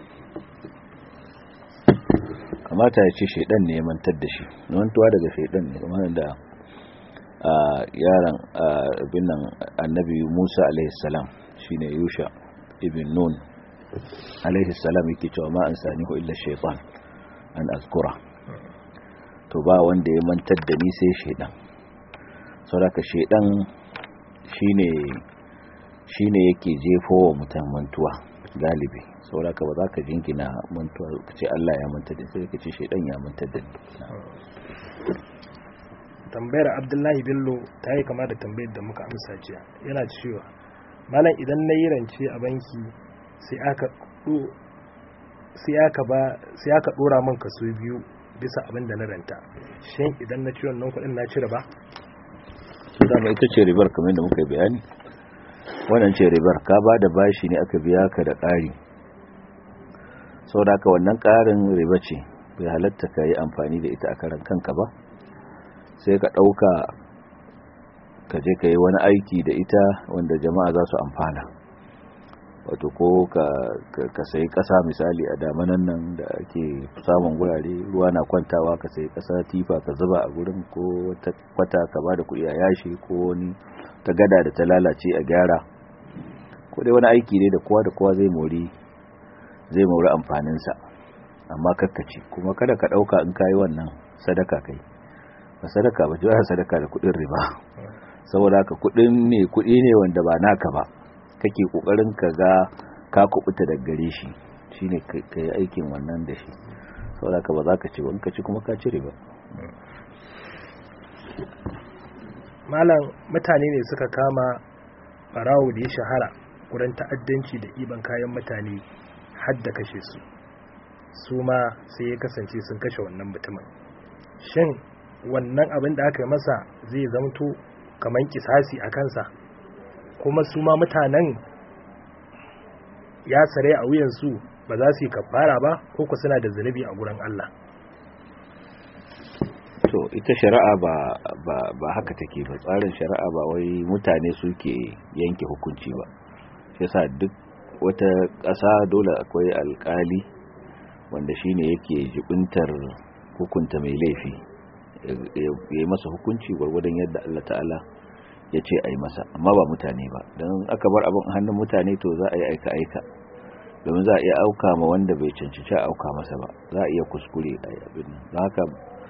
kamata ya ce shaidan ne ya mantar da shi mantuwa daga shaidan ne kuma da yaran abin nan annabi Musa alaihi salam shine Yusha ibn Nun alaihi salam yake cewa ma an sani ko illa shaytan an azkura to ba wanda ya mantar da ni sai shaidan saboda shaidan shine shine yake jefo wa mutum mantuwa galibi saboda ba za ka jingina mantuwa ka ce Allah ya mantar da sai ka ce shaidan ya mantar da ni tambayar Abdullahi Bello ta yi kama da tambayar da muka amsa jiya yana cewa malam idan na yi rance a banki sai aka sai aka ba sai aka dora min kaso biyu bisa abin da na ranta shin idan na ci wannan kuɗin na cire ba su dama ita ce ribar kamar da muka yi bayani wannan ce ribar ka ba da bashi ne aka biya ka da ƙari sau da wannan ƙarin riba ce bai halatta ka yi amfani da ita a karan kanka ba sai ka ɗauka ka je ka yi wani aiki da ita wanda jama'a za su amfana wato ko ka sayi kasa misali a damanan nan da ake samun gurare ruwa na kwantawa ka sayi kasa tifa ka zuba a gurin ko wata kwata ka ba da kuɗi a yashi ko wani ta gada da ta lalace a gyara ko dai wani aiki ne da kowa da kowa zai mori zai mori amfaninsa amma kakkaci kuma kada ka ɗauka in kayi wannan sadaka kai ba sadaka ba jiwa sadaka da kuɗin riba saboda haka kuɗin ne kuɗi ne wanda ba naka ba kake kokarin ka ga ka kubuta daga gare shi shine kai aikin wannan da shi saboda ka ba za ka ci ba in ka ci kuma ka cire ba malam mutane ne suka kama barawo da ya shahara wurin ta'addanci da iban kayan mutane har da kashe su su ma sai ya kasance sun kashe wannan mutumin shin wannan abin da aka yi masa zai zamto kamar kisasi a kansa kuma su ma mutanen ya sare a wuyansu ba za su yi kafara ba ko ku suna da zunubi a gurin Allah to ita shari'a ba ba ba haka take ba tsarin shari'a ba wai mutane suke yanke hukunci ba shi yasa duk wata ƙasa dole akwai alƙali wanda shine yake jibintar hukunta mai laifi ya yi masa hukunci gwargwadon yadda Allah ta'ala ya ce a yi masa amma ba mutane ba don aka bar abin hannun mutane to za a yi aika-aika domin za a iya auka ma wanda bai cancanci a auka masa ba za a iya kuskure a yi abin nan haka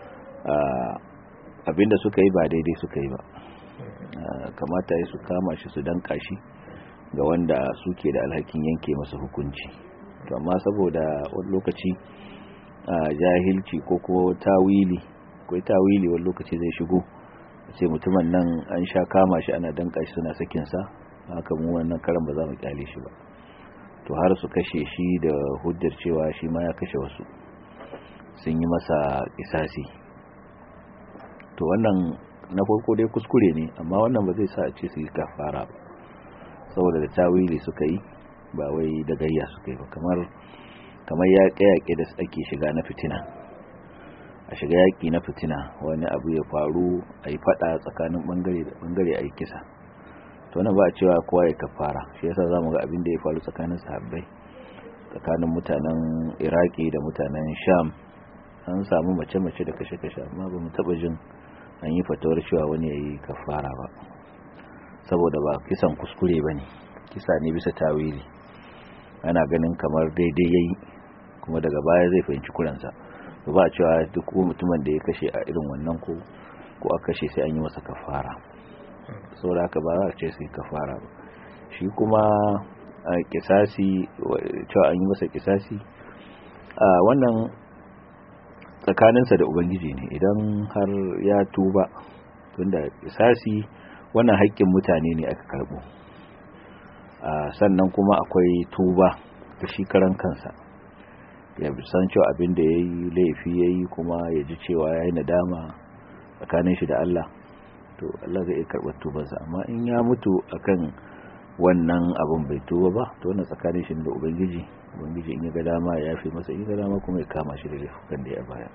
abinda suka yi ba daidai suka yi ba kamata ya su kama shi su danka shi ga wanda suke da alhakin yanke masa hukunci to amma saboda wani lokaci jahilci ko ko tawili ko tawili wani lokaci zai shigo sai mutumin nan an sha kama shi ana danka shi suna sakin sa haka mu wannan karan ba za mu kyale shi ba to har su kashe shi da hujjar cewa shi ma ya kashe wasu sun yi masa kisasi to wannan na farko dai kuskure ne amma wannan ba zai sa a ce su yi kafara ba saboda da tawili suka yi ba wai da gayya suka yi ba kamar kamar yaƙe-yaƙe da ake shiga na fitina a shiga yaƙi na fitina wani abu ya faru a yi faɗa tsakanin ɓangare da ɓangare a yi kisa to wannan ba a cewa kowa ya kafara shi yasa za mu ga abin da ya faru tsakanin sahabbai tsakanin mutanen iraki da mutanen sham an samu mace-mace da kashe-kashe amma ba mu taɓa jin an yi fatawar cewa wani ya yi kafara ba saboda ba kisan kuskure ba ne kisa ne bisa tawili ana ganin kamar daidai ya yi kuma daga baya zai fahimci kuransa ba cewa duk mutumin da ya kashe a irin wannan ko ko a kashe sai an yi masa kafara saboda haka ba za a ce sai kafara ba shi kuma a kisasi cewa an yi masa kisasi a wannan tsakaninsa da ubangiji ne idan har ya tuba tunda kisasi wannan haƙƙin mutane ne aka karɓo sannan kuma akwai tuba ta shi karan kansa ya san cewa abin da ya yi laifi ya yi kuma ya ji cewa ya yi nadama tsakanin shi da Allah to Allah zai iya karɓar tubansa amma in ya mutu akan wannan abin bai tuba ba to wannan tsakanin shi da ubangiji ubangiji in ya ga dama ya yafe masa in ya ga dama kuma ya kama shi da laifukan da ya baya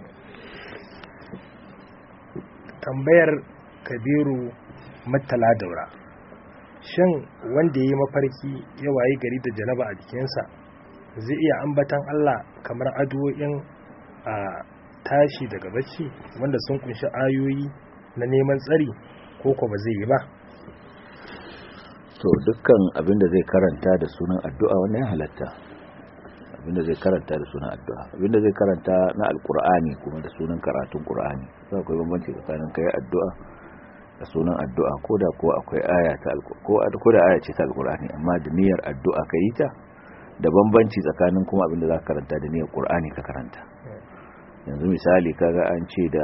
tambayar kabiru matala daura shin wanda ya yi mafarki ya waye gari da janaba a jikinsa zai iya ambatan Allah kamar addu'o'in a tashi daga bacci wanda sun kunshi ayoyi na neman tsari ko ko ba zai yi ba to dukkan abinda zai karanta da sunan addu'a wannan ya halatta abinda zai karanta da sunan addu'a abinda zai karanta na alkur'ani kuma da sunan karatun qur'ani sai akwai bambanci tsakanin kai addu'a da sunan addu'a ko da ko akwai aya ta ko ko da aya ce ta alkur'ani amma da niyyar addu'a kai ta da bambanci tsakanin kuma abinda za ka karanta da niyyar qur'ani ka karanta yanzu misali kaga an ce da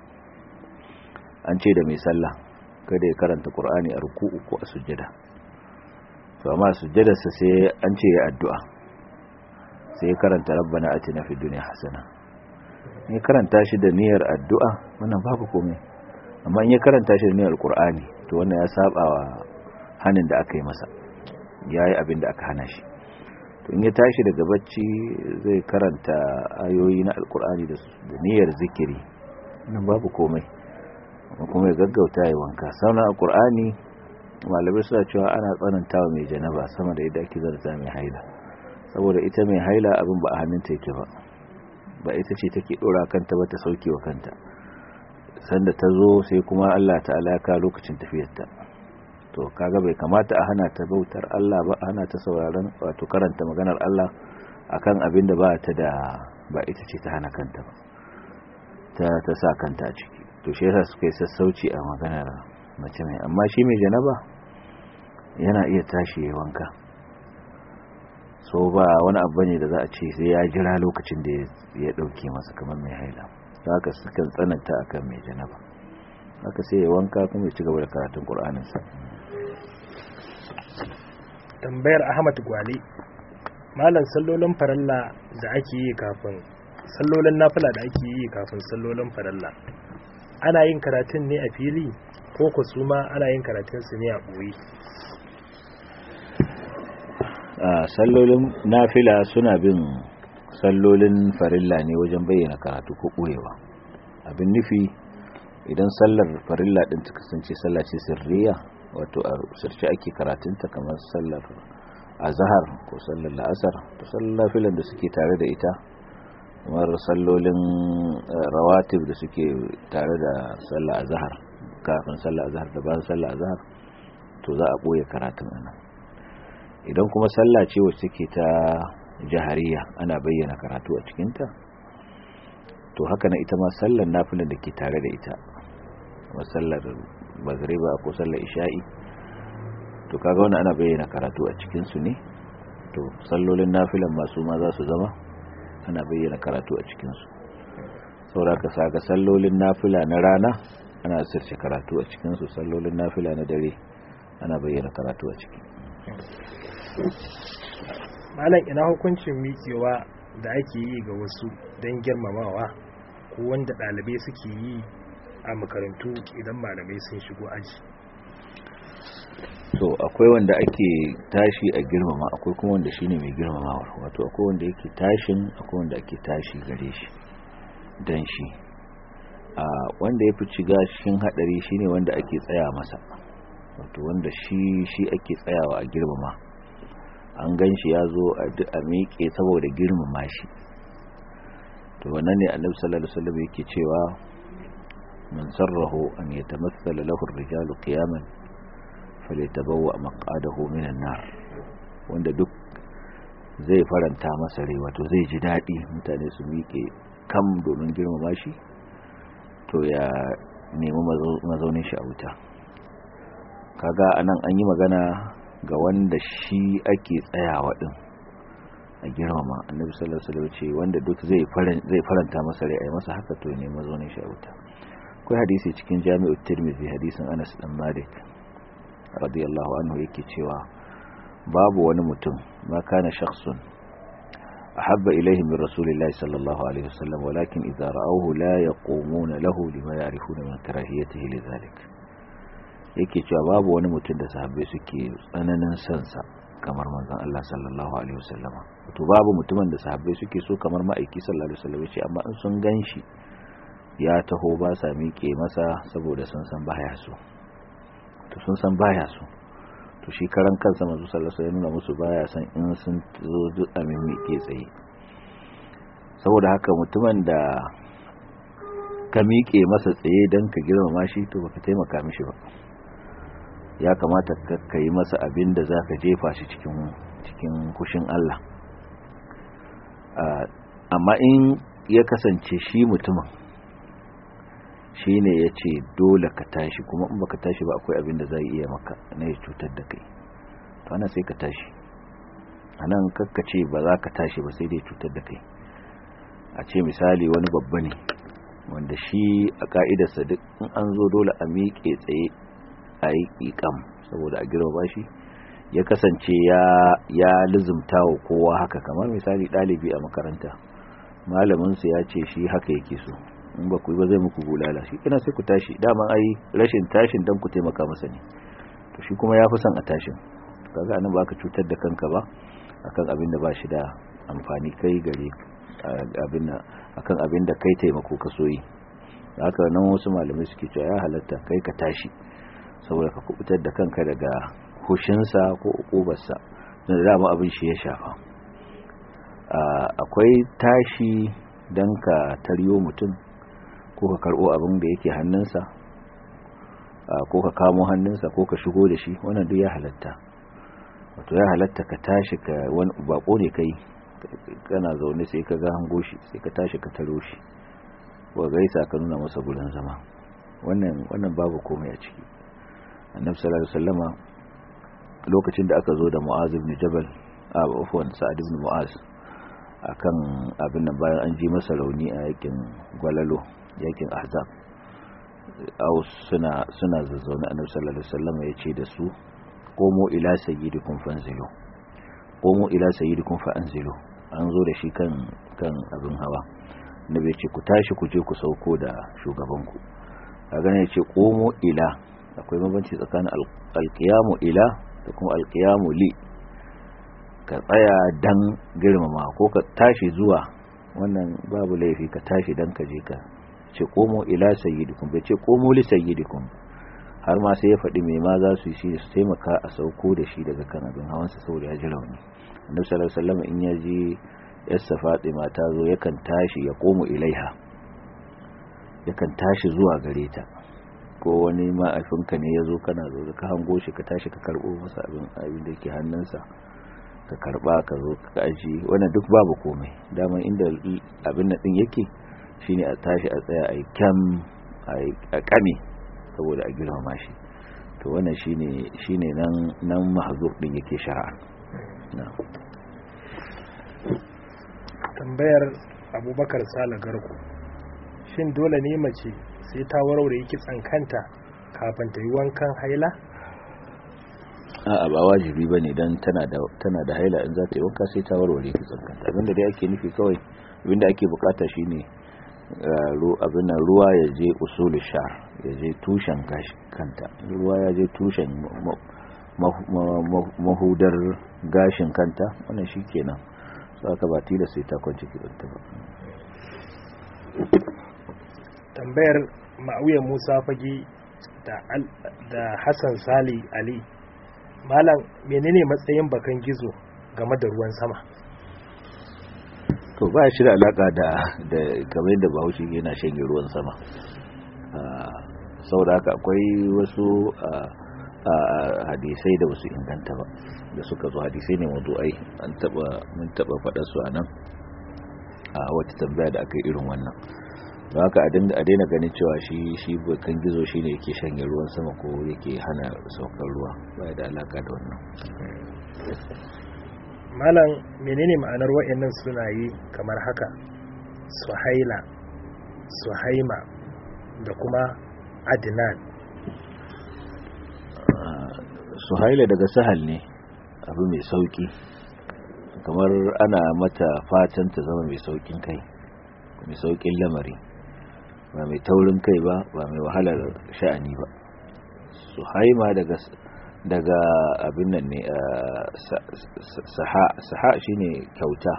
an ce da mai sallah kada ya karanta qur'ani a ruku'u ko a sujjada to amma sujjadarsa sai an ce ya addu'a sai ya karanta rabbana atina fid dunya hasana in ya karanta shi da niyyar addu'a wannan babu komai amma in ya karanta shi da niyyar qur'ani to wannan ya saba wa hanin da aka yi masa yayi abin da aka hana shi to in ya tashi daga bacci zai karanta ayoyi na alqur'ani da niyyar zikiri nan babu komai kuma ya gaggauta ya wanka sauran alqur'ani malamai suna cewa ana tsanantawa mai janaba sama da yadda ake zarta mai haila saboda ita mai haila abin ba a hannunta yake ba ba ita ce take dora kanta ba ta sauke wa kanta sanda ta zo sai kuma Allah ta'ala ka lokacin tafiyarta to kaga bai kamata a hana ta bautar Allah ba hana ta sauraron wato karanta maganar Allah akan abin da ba ta da ba ita ce ta hana kanta ba ta ta sa kanta a ciki to shi yasa suka yi sassauci a maganar mace mai amma shi mai janaba yana iya tashi ya wanka so ba wani abu ne da za a ce sai ya jira lokacin da ya dauke masa kamar mai haila haka sukan tsananta akan mai janaba haka sai ya wanka kuma ya ci gaba da karatun qur'aninsa tambayar ahmad gwale malam sallolin faralla da ake yi kafin sallolin nafila da ake yi kafin sallolin faralla ana yin karatun ne a fili ko ku su ma ana yin karatun su ne a ɓoye sallolin nafila suna bin sallolin farilla ne wajen bayyana karatu ko ɓoyewa abin nufi idan sallar farilla ɗin ta kasance sallah ce sirriya wato a sirce ake karatunta kamar sallar azahar ko sallar la'asar to sallar nafilan da suke tare da ita kamar sallolin rawatib da suke tare da sallah azhar kafin sallah azhar da bayan sallah azhar to za a boye karatun anan idan kuma sallah ce wacce take ta jahariya ana bayyana karatu a cikinta to haka na ita ma sallar nafilan da ke tare da ita kuma sallar magriba ko sallar isha'i to kaga wannan ana bayyana karatu a cikin su ne to sallolin nafilan masu ma za su zama ana bayyana karatu a cikin su saboda ka saka sallolin nafila na rana ana sirce karatu a cikin su sallolin nafila na dare ana bayyana karatu a ciki malam ina hukuncin miƙewa da ake yi ga wasu don girmamawa ko wanda ɗalibai suke yi a makarantu idan malamai sun shigo aji to akwai wanda ake tashi a girmama akwai kuma wanda shine mai girmamawar wato akwai wanda yake tashin akwai wanda ake tashi gare shi dan shi a wanda ya fi shiga cikin hadari shine wanda ake tsaya masa wato wanda shi shi ake tsayawa a girmama an gan shi ya zo a miƙe saboda girmama shi to wannan ne annabi sallallahu alaihi wasallam yake cewa man sarrahu an yatamassala lahu ar-rijalu qiyaman falyatabawwa maq'adahu minan nar wanda duk zai faranta masa rai wato zai ji dadi mutane su miƙe kam domin girmama shi to ya nemi mazaunin shi a wuta kaga anan an yi magana ga wanda shi ake tsayawa din a girmama annabi sallallahu alaihi wasallam ce wanda duk zai zai faranta masa rai ai masa haka to ne mazaunin shi a wuta akwai hadisi cikin jami'u tirmidhi hadisin Anas dan Malik radiyallahu anhu yake cewa babu wani mutum ma kana shakhsun ahabba ilayhi min rasulillahi sallallahu alaihi wasallam walakin idza ra'awhu la yaqumuna lahu lima ya'rifuna min karahiyatihi lidhalik yake cewa babu wani mutum da sahabbai suke tsananin sansa kamar manzon Allah sallallahu alaihi wasallam to babu mutumin da sahabbai suke so kamar ma'aiki sallallahu alaihi wasallam ce amma in sun ganshi ya taho ba sa miƙe masa saboda sun san baya so to sun san baya so to shi karan kansa manzo sallallahu alaihi wasallam ya nuna musu baya san in sun zo duk a miƙe tsaye saboda haka mutumin da ka miƙe masa tsaye don ka girmama shi to baka taimaka mishi ba ya kamata ka yi masa abin da za ka jefa shi cikin kushin Allah amma in ya kasance shi mutumin shi ne ya ce dole ka tashi kuma in baka tashi ba akwai abin da zai iya maka na ya cutar da kai to ana sai ka tashi a nan kakkace ba za ka tashi ba sai dai cutar da kai a ce misali wani babba ne wanda shi a ka'idarsa duk in an zo dole a miƙe tsaye a yi ƙiƙam saboda a girma shi ya kasance ya lizumta wa kowa haka kamar misali ɗalibi a makaranta malaminsu ya ce shi haka yake so in ba ku yi ba zai muku bulala shi ina sai ku tashi dama ai rashin tashin don ku taimaka masa ne to shi kuma ya fi son a tashin kaga anan ba ka cutar da kanka ba akan abin da ba shi da amfani kai gare abin akan abin da kai taimako ka soyi haka nan wasu malamai suke cewa ya halatta kai ka tashi saboda ka kubutar da kanka daga hushinsa ko ukubarsa da dama abin shi ya shafa akwai tashi don ka taryo mutum ko ka karbo abin da yake hannunsa ko ka kamo hannunsa ko ka shigo da shi wannan duk ya halatta wato ya halatta ka tashi ka wani bako ne kai kana zaune sai ka ga hango shi sai ka tashi ka taro shi wa gaisa ka nuna masa gurin zama wannan wannan babu komai a ciki annabi sallallahu alaihi wasallama lokacin da aka zo da mu'az ibn jabal a afwan sa'ad ibn mu'az akan abin nan bayan an ji masa rauni a yakin gwalalo yakin ahzab aw suna suna zazzauna annabi sallallahu alaihi wasallama ya ce da su komo ila sayyidikum fanzilu komo ila sayyidikum fa anzilu an zo da shi kan kan abin hawa nabi ce ku tashi ku je ku sauko da shugabanku kaga ne ce komo ila akwai mabanci tsakanin alqiyamu ila da kuma alqiyamu li ka tsaya dan girmama ko ka tashi zuwa wannan babu laifi ka tashi dan ka je ka ce komo ila sayyidikum bai ce komo li sayyidikum har ma sai ya faɗi mai ma za su yi shi su taimaka a sauko da shi daga kan abin hawansa saboda ya ji rauni annabi sallallahu alaihi wasallam in ya ji yassa fatima ta zo yakan tashi ya komo ilaiha yakan tashi zuwa gare ta ko wani ma'aifinka ne ya zo kana zo ka hango shi ka tashi ka karbo masa abin abin da ke hannunsa ka karba ka zo ka aji wannan duk babu komai daman inda abin nan din yake shine a tashi a tsaya a kyam a kame saboda a girmama shi to wannan shine shine nan nan mahzur din yake shari'a tambayar abubakar sala garku shin dole ne mace sai ta warware kitsan kanta kafin ta yi wankan haila a ba wajibi ba ne don tana da haila in za ta yi wanka sai ta warware kitsan kanta abinda dai ake nufi kawai abinda ake bukata shine abin nan ruwa ya je usul shar ya je tushen kanta ruwa ya je tushen mahudar gashin kanta wannan shi kenan aka ba tila sai ta kwanci kibanta ba tambayar ma'auya musa fage da hassan sali ali malam menene matsayin bakan gizo game da ruwan sama to ba shi da alaka da da kamar da bahaushe yana shanye ruwan sama saboda haka akwai wasu hadisai da wasu inganta ba da suka zo hadisai ne ai an taba mun taba faɗa su a nan a wata tambaya da aka yi irin wannan don haka a daina ganin cewa shi shi bakan gizo shi ne yake shanye ruwan sama ko yake hana saukar ruwa baya da alaka da wannan malam menene ma'anar wa'annan sunaye kamar haka suhaila suhaima da kuma adnan suhaila daga sahal ne abu mai sauki kamar ana mata fatan ta zama mai saukin kai mai saukin lamari ba mai taurin kai ba ba mai wahalar sha'ani ba suhaima daga daga abin nan ne saha saha shine kyauta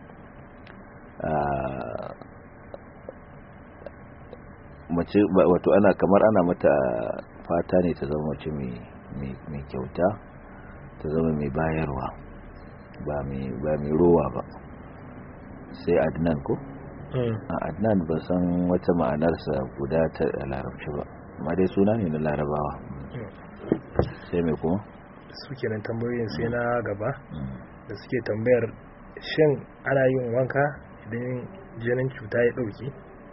mace wato ana kamar ana mata fata ne ta zama mace mai kyauta ta zama mai bayarwa ba mai rowa ba sai adnan ko a adnan ba san wata ma'anarsa guda ta larabci ba amma dai suna ne na larabawa sai mai kuma su kenan tambayoyin sai na gaba da suke tambayar shin ana yin wanka idan jinin cuta ya dauki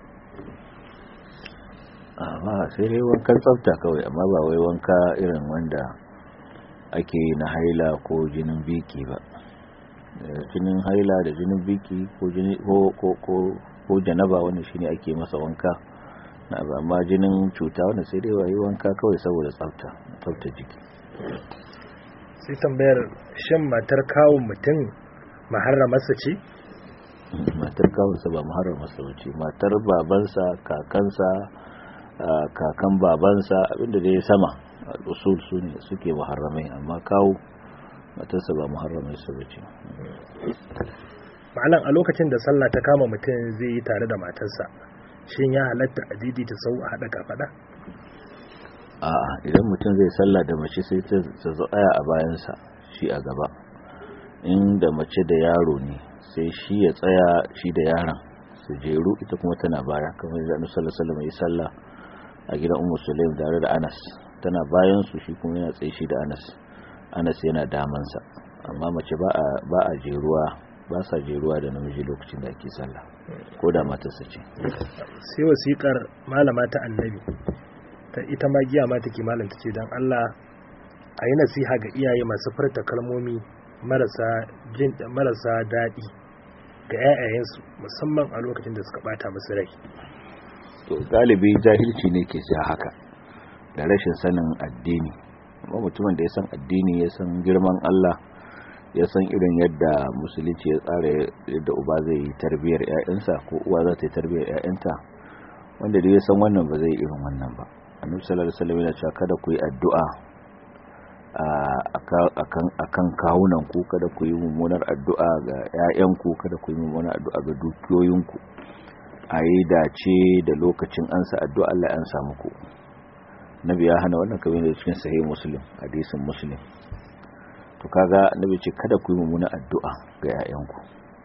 amma sai dai wankan tsafta kawai amma ba wai wanka irin wanda ake na haila ko jinin biki ba jinin haila da jinin biki ko ko janaba wanda shine ake masa wanka na amma jinin cuta wanda sai dai wayi wanka kawai saboda tsafta tsafta jiki sai tambayar shan matar kawun mutum maharramarsa ce matar kawunsa ba maharramarsa ce matar babansa kakansa kakan babansa abinda da ya sama usul su ne suke muharramai amma kawo matarsa ba muharramai su bace malam a lokacin da sallah ta kama mutum zai yi tare da matarsa shin ya halatta a ta sau a haɗa kafaɗa a'a idan mutum zai sallah da mace sai ta tsaya a bayansa shi a gaba inda mace da yaro ne sai shi ya tsaya shi da yaron su jeru ita kuma tana baya kamar da annabi sallallahu alaihi wasallam ya sallah a gidan ummu sulaim tare da Anas tana bayan su shi kuma yana tsaye shi da Anas Anas yana damansa amma mace ba a ba a jeruwa ba sa jeruwa da namiji lokacin da ake sallah ko da matarsa ce sai wasiƙar malama ta annabi ta ita ma giya ma take malam tace dan Allah a yi nasiha ga iyaye masu furta kalmomi marasa jin marasa daɗi ga 'ya'yayensu musamman a lokacin da suka bata musu rai to galibi jahilci ne ke sa haka da rashin sanin addini amma mutumin da ya san addini ya san girman Allah ya san irin yadda musulunci ya tsara yadda uba zai yi tarbiyar 'ya'yansa ko uwa za ta yi tarbiyar 'ya'yanta wanda da ya san wannan ba zai yi irin wannan ba annabi sallallahu alaihi wasallam yana cewa kada ku yi addu'a akan kawunan ku kada ku yi mummunar addu'a ga 'ya'yanku kada ku yi mummunar addu'a ga dukiyoyinku a yi dace da lokacin ansa addu'a Allah ya ansa muku nabi ya hana wannan kamar da cikin sahih muslim hadisin muslim to kaga nabi ce kada ku yi mummunar addu'a ga 'ya'yanku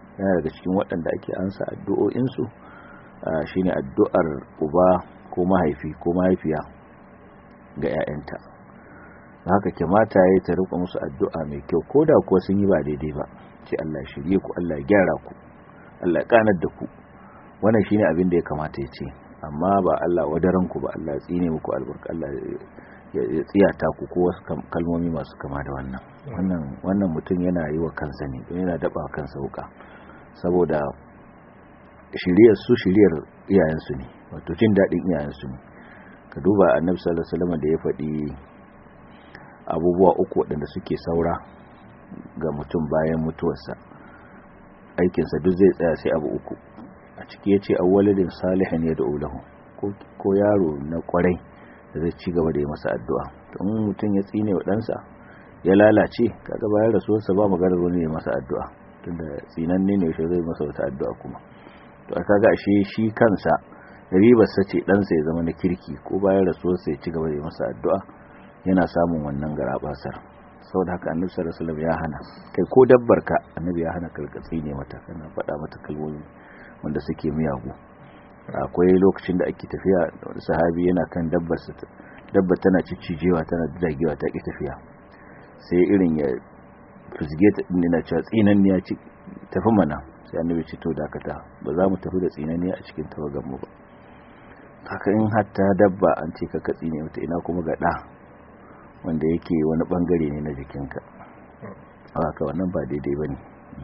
yana daga cikin waɗanda ake ansa addu'o'insu shine addu'ar uba ko mahaifi ko mahaifiya ga 'ya'yanta haka kamata ya ta rika musu addu'a mai kyau ko da kuwa sun yi ba daidai ba ce Allah shirye ku Allah ya gyara ku Allah ya kanar da ku wannan shine abin da ya kamata ya ce amma ba Allah wadaran ku ba Allah ya tsine muku albarka Allah ya tsiyata ku ko wasu kalmomi masu kama da wannan wannan wannan mutum yana yi wa kansa ne yana daba kansa wuka saboda shiriyar su shiriyar iyayensu ne wato jin daɗin iyayensu ne ka duba annabi sallallahu alaihi wasallam da ya faɗi abubuwa uku waɗanda suke saura ga mutum bayan mutuwarsa aikinsa duk zai tsaya sai abu uku a ciki ya ce awwalidin salihin ya da'u lahu ko yaro na kwarai da zai ci gaba da yi masa addu'a don mutum ya tsine wa ɗansa ya lalace kaga bayan rasuwarsa ba maganar wani ya masa addu'a tunda tsinanne ne shi zai masa wata addu'a kuma to a kaga ashe shi kansa ribarsa ce ɗansa ya zama na kirki ko bayan rasuwarsa ya ci gaba da yi masa addu'a yana samun wannan garabasar saboda haka annabi sallallahu alaihi wasallam ya hana kai ko dabbar ka annabi ya hana karkatsi ne mata kana faɗa mata kalmomi wanda suke miyagu akwai lokacin da ake tafiya sahabi yana kan dabbar sa dabbar tana ciccijewa tana dagewa ta ki tafiya sai irin ya fusge ta din na cewa tsinanniya ci tafi mana sai annabi ce to dakata ba za mu tafi da tsinanniya a cikin tawagan mu ba haka in hatta dabba an ce ka katsi ne mata ina kuma ga da wanda yake wani bangare ne na jikinka haka wannan ba daidai ba ne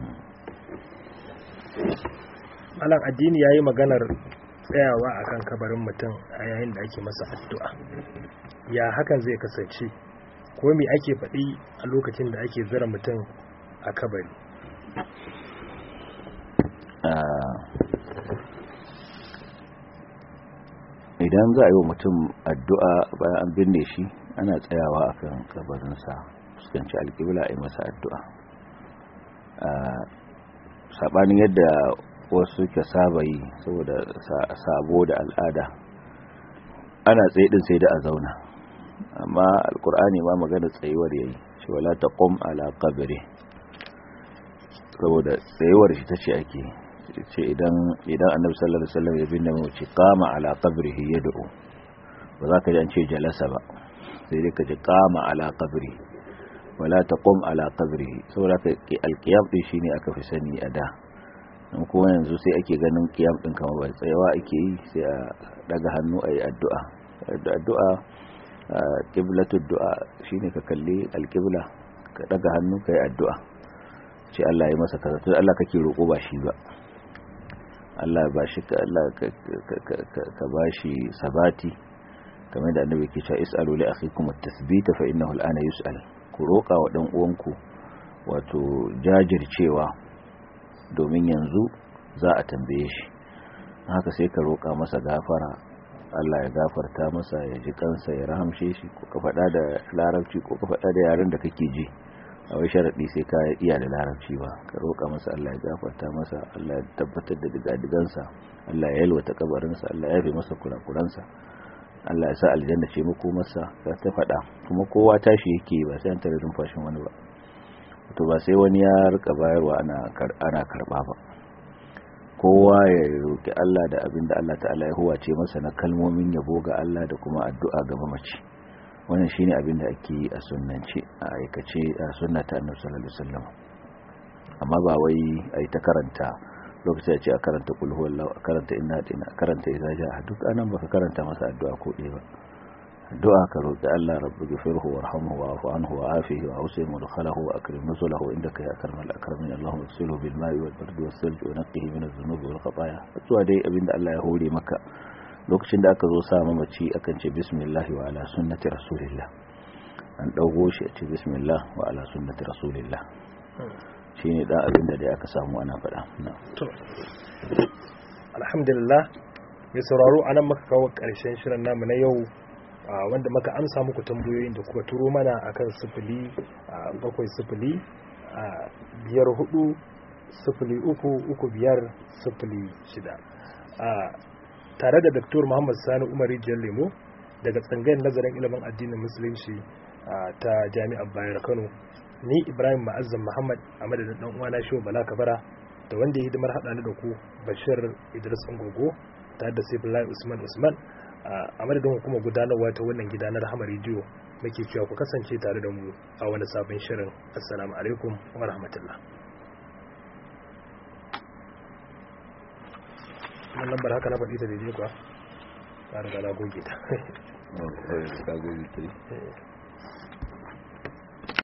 malam addini ya yi maganar tsayawa a kan kabarin mutum a yayin da ake masa addu'a ya hakan zai kasance ko me ake faɗi a lokacin da ake zira mutum a kabari idan za a yi wa mutum addu'a bayan an binne shi ana tsayawa a kan kabarinsa fuskanci alƙibla a yi masa addu'a saɓanin yadda wasu ke saba yi saboda sabo da al'ada ana tsaye ɗin sai da a zauna amma alƙur'ani ma magana tsayuwar yayi shi wala ta ƙom ala kabiri saboda tsayuwar shi ta ce ake ce idan annabi sallallahu alaihi wasallam ya binne mace kama ala qabrihi yad'u ba za ka ji an ce jalasa ba sai dai ka ji kama ala qabri wala taqum ala qabrihi saboda ka alqiyam din shine aka fi sani a da dan kuma yanzu sai ake ganin qiyam din kamar ba tsayawa ake yi sai a daga hannu ayi addu'a addu'a qiblatud du'a shine ka kalli alqibla ka daga hannu kai addu'a ce Allah ya masa kaza to Allah kake roko ba shi ba Allah ba shi ka Allah ka ba shi sabati kamar da annabi ke cewa is'alu li akhikum at-tathbita fa innahu al-ana yus'al ku roka wa dan uwanku wato jajircewa domin yanzu za a tambaye shi haka sai ka roka masa gafara Allah ya gafarta masa ya ji kansa ya rahamshe shi ko ka faɗa da larabci ko ka faɗa da yaren da kake ji a wai sharaɗi sai ka iya da larabci ba ka roƙa masa Allah ya gafarta masa Allah ya tabbatar da digadigansa Allah ya yalwata kabarinsa Allah ya fi masa kurakuransa Allah ya sa aljanna ce muku masa ka ta faɗa kuma kowa tashi yake ba sai an tare numfashin wani ba to ba sai wani ya rika bayarwa ana ana karba ba kowa ya roki Allah da abin da Allah ta'ala ya huwace masa na kalmomin yabo ga Allah da kuma addu'a ga mamaci wannan shine abin da ake yi a sunnance a aikace a sunnata annabi sallallahu alaihi wasallam amma ba wai ai ta karanta lokacin da ce a karanta kul huwallahu a karanta inna dina a karanta idza jaa duk anan baka karanta masa addu'a ko ɗaya ba addu'a ka roki Allah rabbi ghfirhu warhamhu wa'fu anhu wa'afihi wa awsi mudkhalahu wa akrim nuzulahu indaka ya akramal akramin allahumma ighsilhu bil ma'i wal bardi was salji wa naqqihi min adh-dhunubi wal khataaya zuwa dai abinda Allah ya hore maka lokacin da aka zo sa mamaci akan ce bismillah wa ala sunnati rasulillah an dago shi a ce bismillah wa ala sunnati rasulillah shine dan abin da dai aka samu ana faɗa to alhamdulillah mai sauraro anan muka kawo ƙarshen shirin namu na yau wanda muka amsa muku tambayoyin da kuka turo mana akan sifili bakwai sifili biyar hudu sifili uku uku biyar sifili shida tare da Dr. Muhammad Sani Umar Rijiyar Lemo daga tsangayar nazarin ilimin addinin musulunci ta Jami'ar Bayar Kano ni Ibrahim Ma'azzam Muhammad a madadin dan uwana Shehu Bala Kabara da wanda ya hidimar haɗa ni da ku bashir idris ungogo tare da sai usman usman a madadin hukumar gudanarwa ta wannan gida na rahama rediyo muke cewa ku kasance tare da mu a wani sabon shirin assalamu alaikum wa rahmatullah wannan lambar haka na faɗi ta daidai kuwa ta riga na goge ta ka goge ta